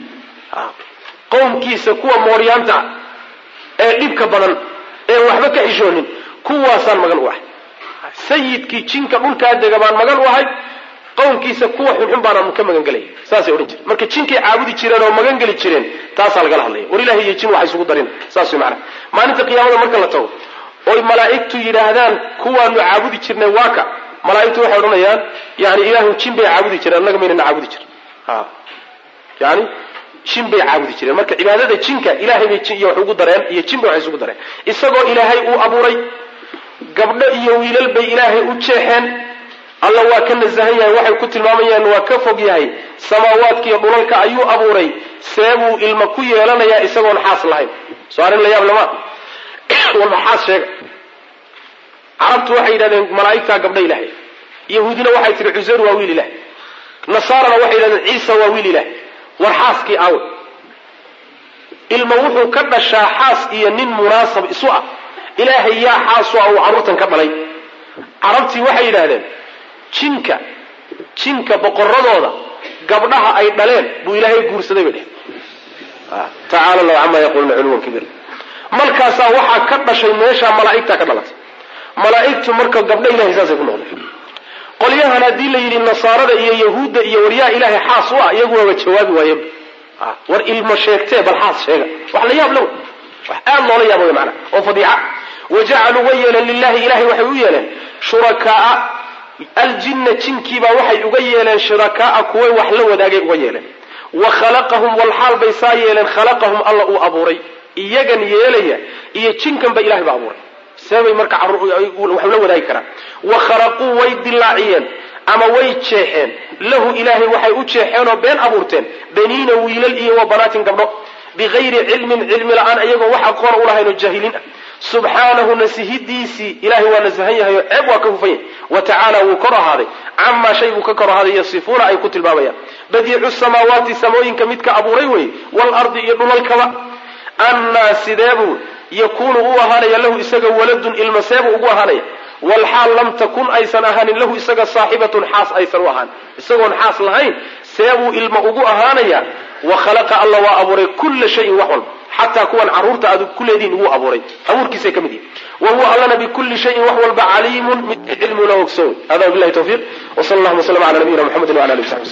qowmkiisa kuwa mooryaanta ah ee dhibka badan ee waxba ka xishoonin kuwaasaan magan u ahay sayidkii jinka dhulkaa dega baan magan u ahay qowmkiisa kuwa xunxun baanaan ka magangelaya saasay odhan jireen marka jinkay caabudi jireen oo magangeli jireen taasaa lagala hadlaya war ilahi iyo jin waxa isugu darin saas way macana maalinta qiyaamada marka la tago oy malaa'igtu yidhaahdaan kuwaanu caabudi jirnay waa ka malaa'igtu waxay odhanayaan yani ilaahu jin bay caabudi jireen annaga maynana caabudi jirin yani jin bay caabudi jireen marka cibaadada jinka ilahay bay jin iyo wax ugu dareen iyo jin bay wax isugu dareen isagoo ilaahay uu abuuray gabdho iyo wiilal bay ilaahay u jeexeen alla waa ka nasahan yahay waxay ku tilmaamayaan waa ka fog yahay samaawaadka iyo dhulalka ayuu abuuray seebuu ilma ku yeelanayaa isagoon xaas lahayn soo arrin la yaab lama walba xaas sheega carabtu waxay yidhahdeen malaa'igtaa gabdha ilahay yahuudina waxay tihi cuseyr waa wiil ilahay nasaarana waxay yidhahdeen ciisa waa wiil ilahay war xaaskii aawe ilma wuxuu ka dhashaa xaas iyo nin munaasab isu ah ilaahay yaa xaasu ah uu carruurtan ka dhalay carabtii waxay yidhaahdeen jinka jinka boqoradooda gabdhaha ay dhaleen buu ilaahay guursaday bay dheh tacaala allahu camaa yaquuluuna culuwan kabiir markaasaa waxaa ka dhashay meeshaa malaa'igtaa ka dhalatay malaa'igtu marka gabdho ilahay saasay ku noqdeen qolyahan haddii la yidhi nasaarada iyo yahuudda iyo waryaa ilaahay xaas u ah iyagu waaba jawaabi waayeen war ilmo sheegtee bal xaas sheega wax la yaab la wey wax aad loola yaaba wey macana oo fadiica wajacaluu way yeeleen lilahi ilahay waxay u yeeleen shurakaaa aljinna jinkiibaa waxay uga yeeleen shurakaaa kuway wax la wadaagay uga yeeleen wa khalaqahum walxaal bay saa yeeleen khalaqahum alla uu abuuray iyagan yeelaya iyo jinkanba ilahay baa abuuray seebay marka wax la wadaagi karaan wa khalaquu way dilaaciyeen ama way jeexeen lahu ilaahay waxay u jeexeen oo been abuurteen baniina wiilal iyo wa banaatin gabdho bigayri cilmin cilmi la-aan iyagoo wax aqoona ulahayn oo jaahiliin ah subxaanahu nasihidiisii ilahay waa nasahan yahay oo ceeb waa ka hufan yahay wa tacaala wuu kor ahaaday camaa shay buu ka kor ahaaday yasifuuna ay ku tilmaamayaan badiicu samaawaati samooyinka midka abuuray wey waalardi iyo dhulalkaba annaa sideebuu yakuunu u ahaanaya lahu isaga waladun ilma seebuu ugu ahaanaya walxaal lam takun aysan ahaanin lahu isaga saaxibatun xaas aysan u ahaan isagoon xaas lahayn seebuu ilma ugu ahaanaya wa khalaqa alla waa abuuray kulla shayin wax walba xataa kuwan carruurta aad ku leedihin wuu abuuray abuurkiisay ka mid yihin wa huwa allana bikulli shayin wax walba caliimun mid cilmuna ogsoon hada wabilahi tawfiiq wsala allahuma wslm ala nabiyina mxamedi wala ali w sabi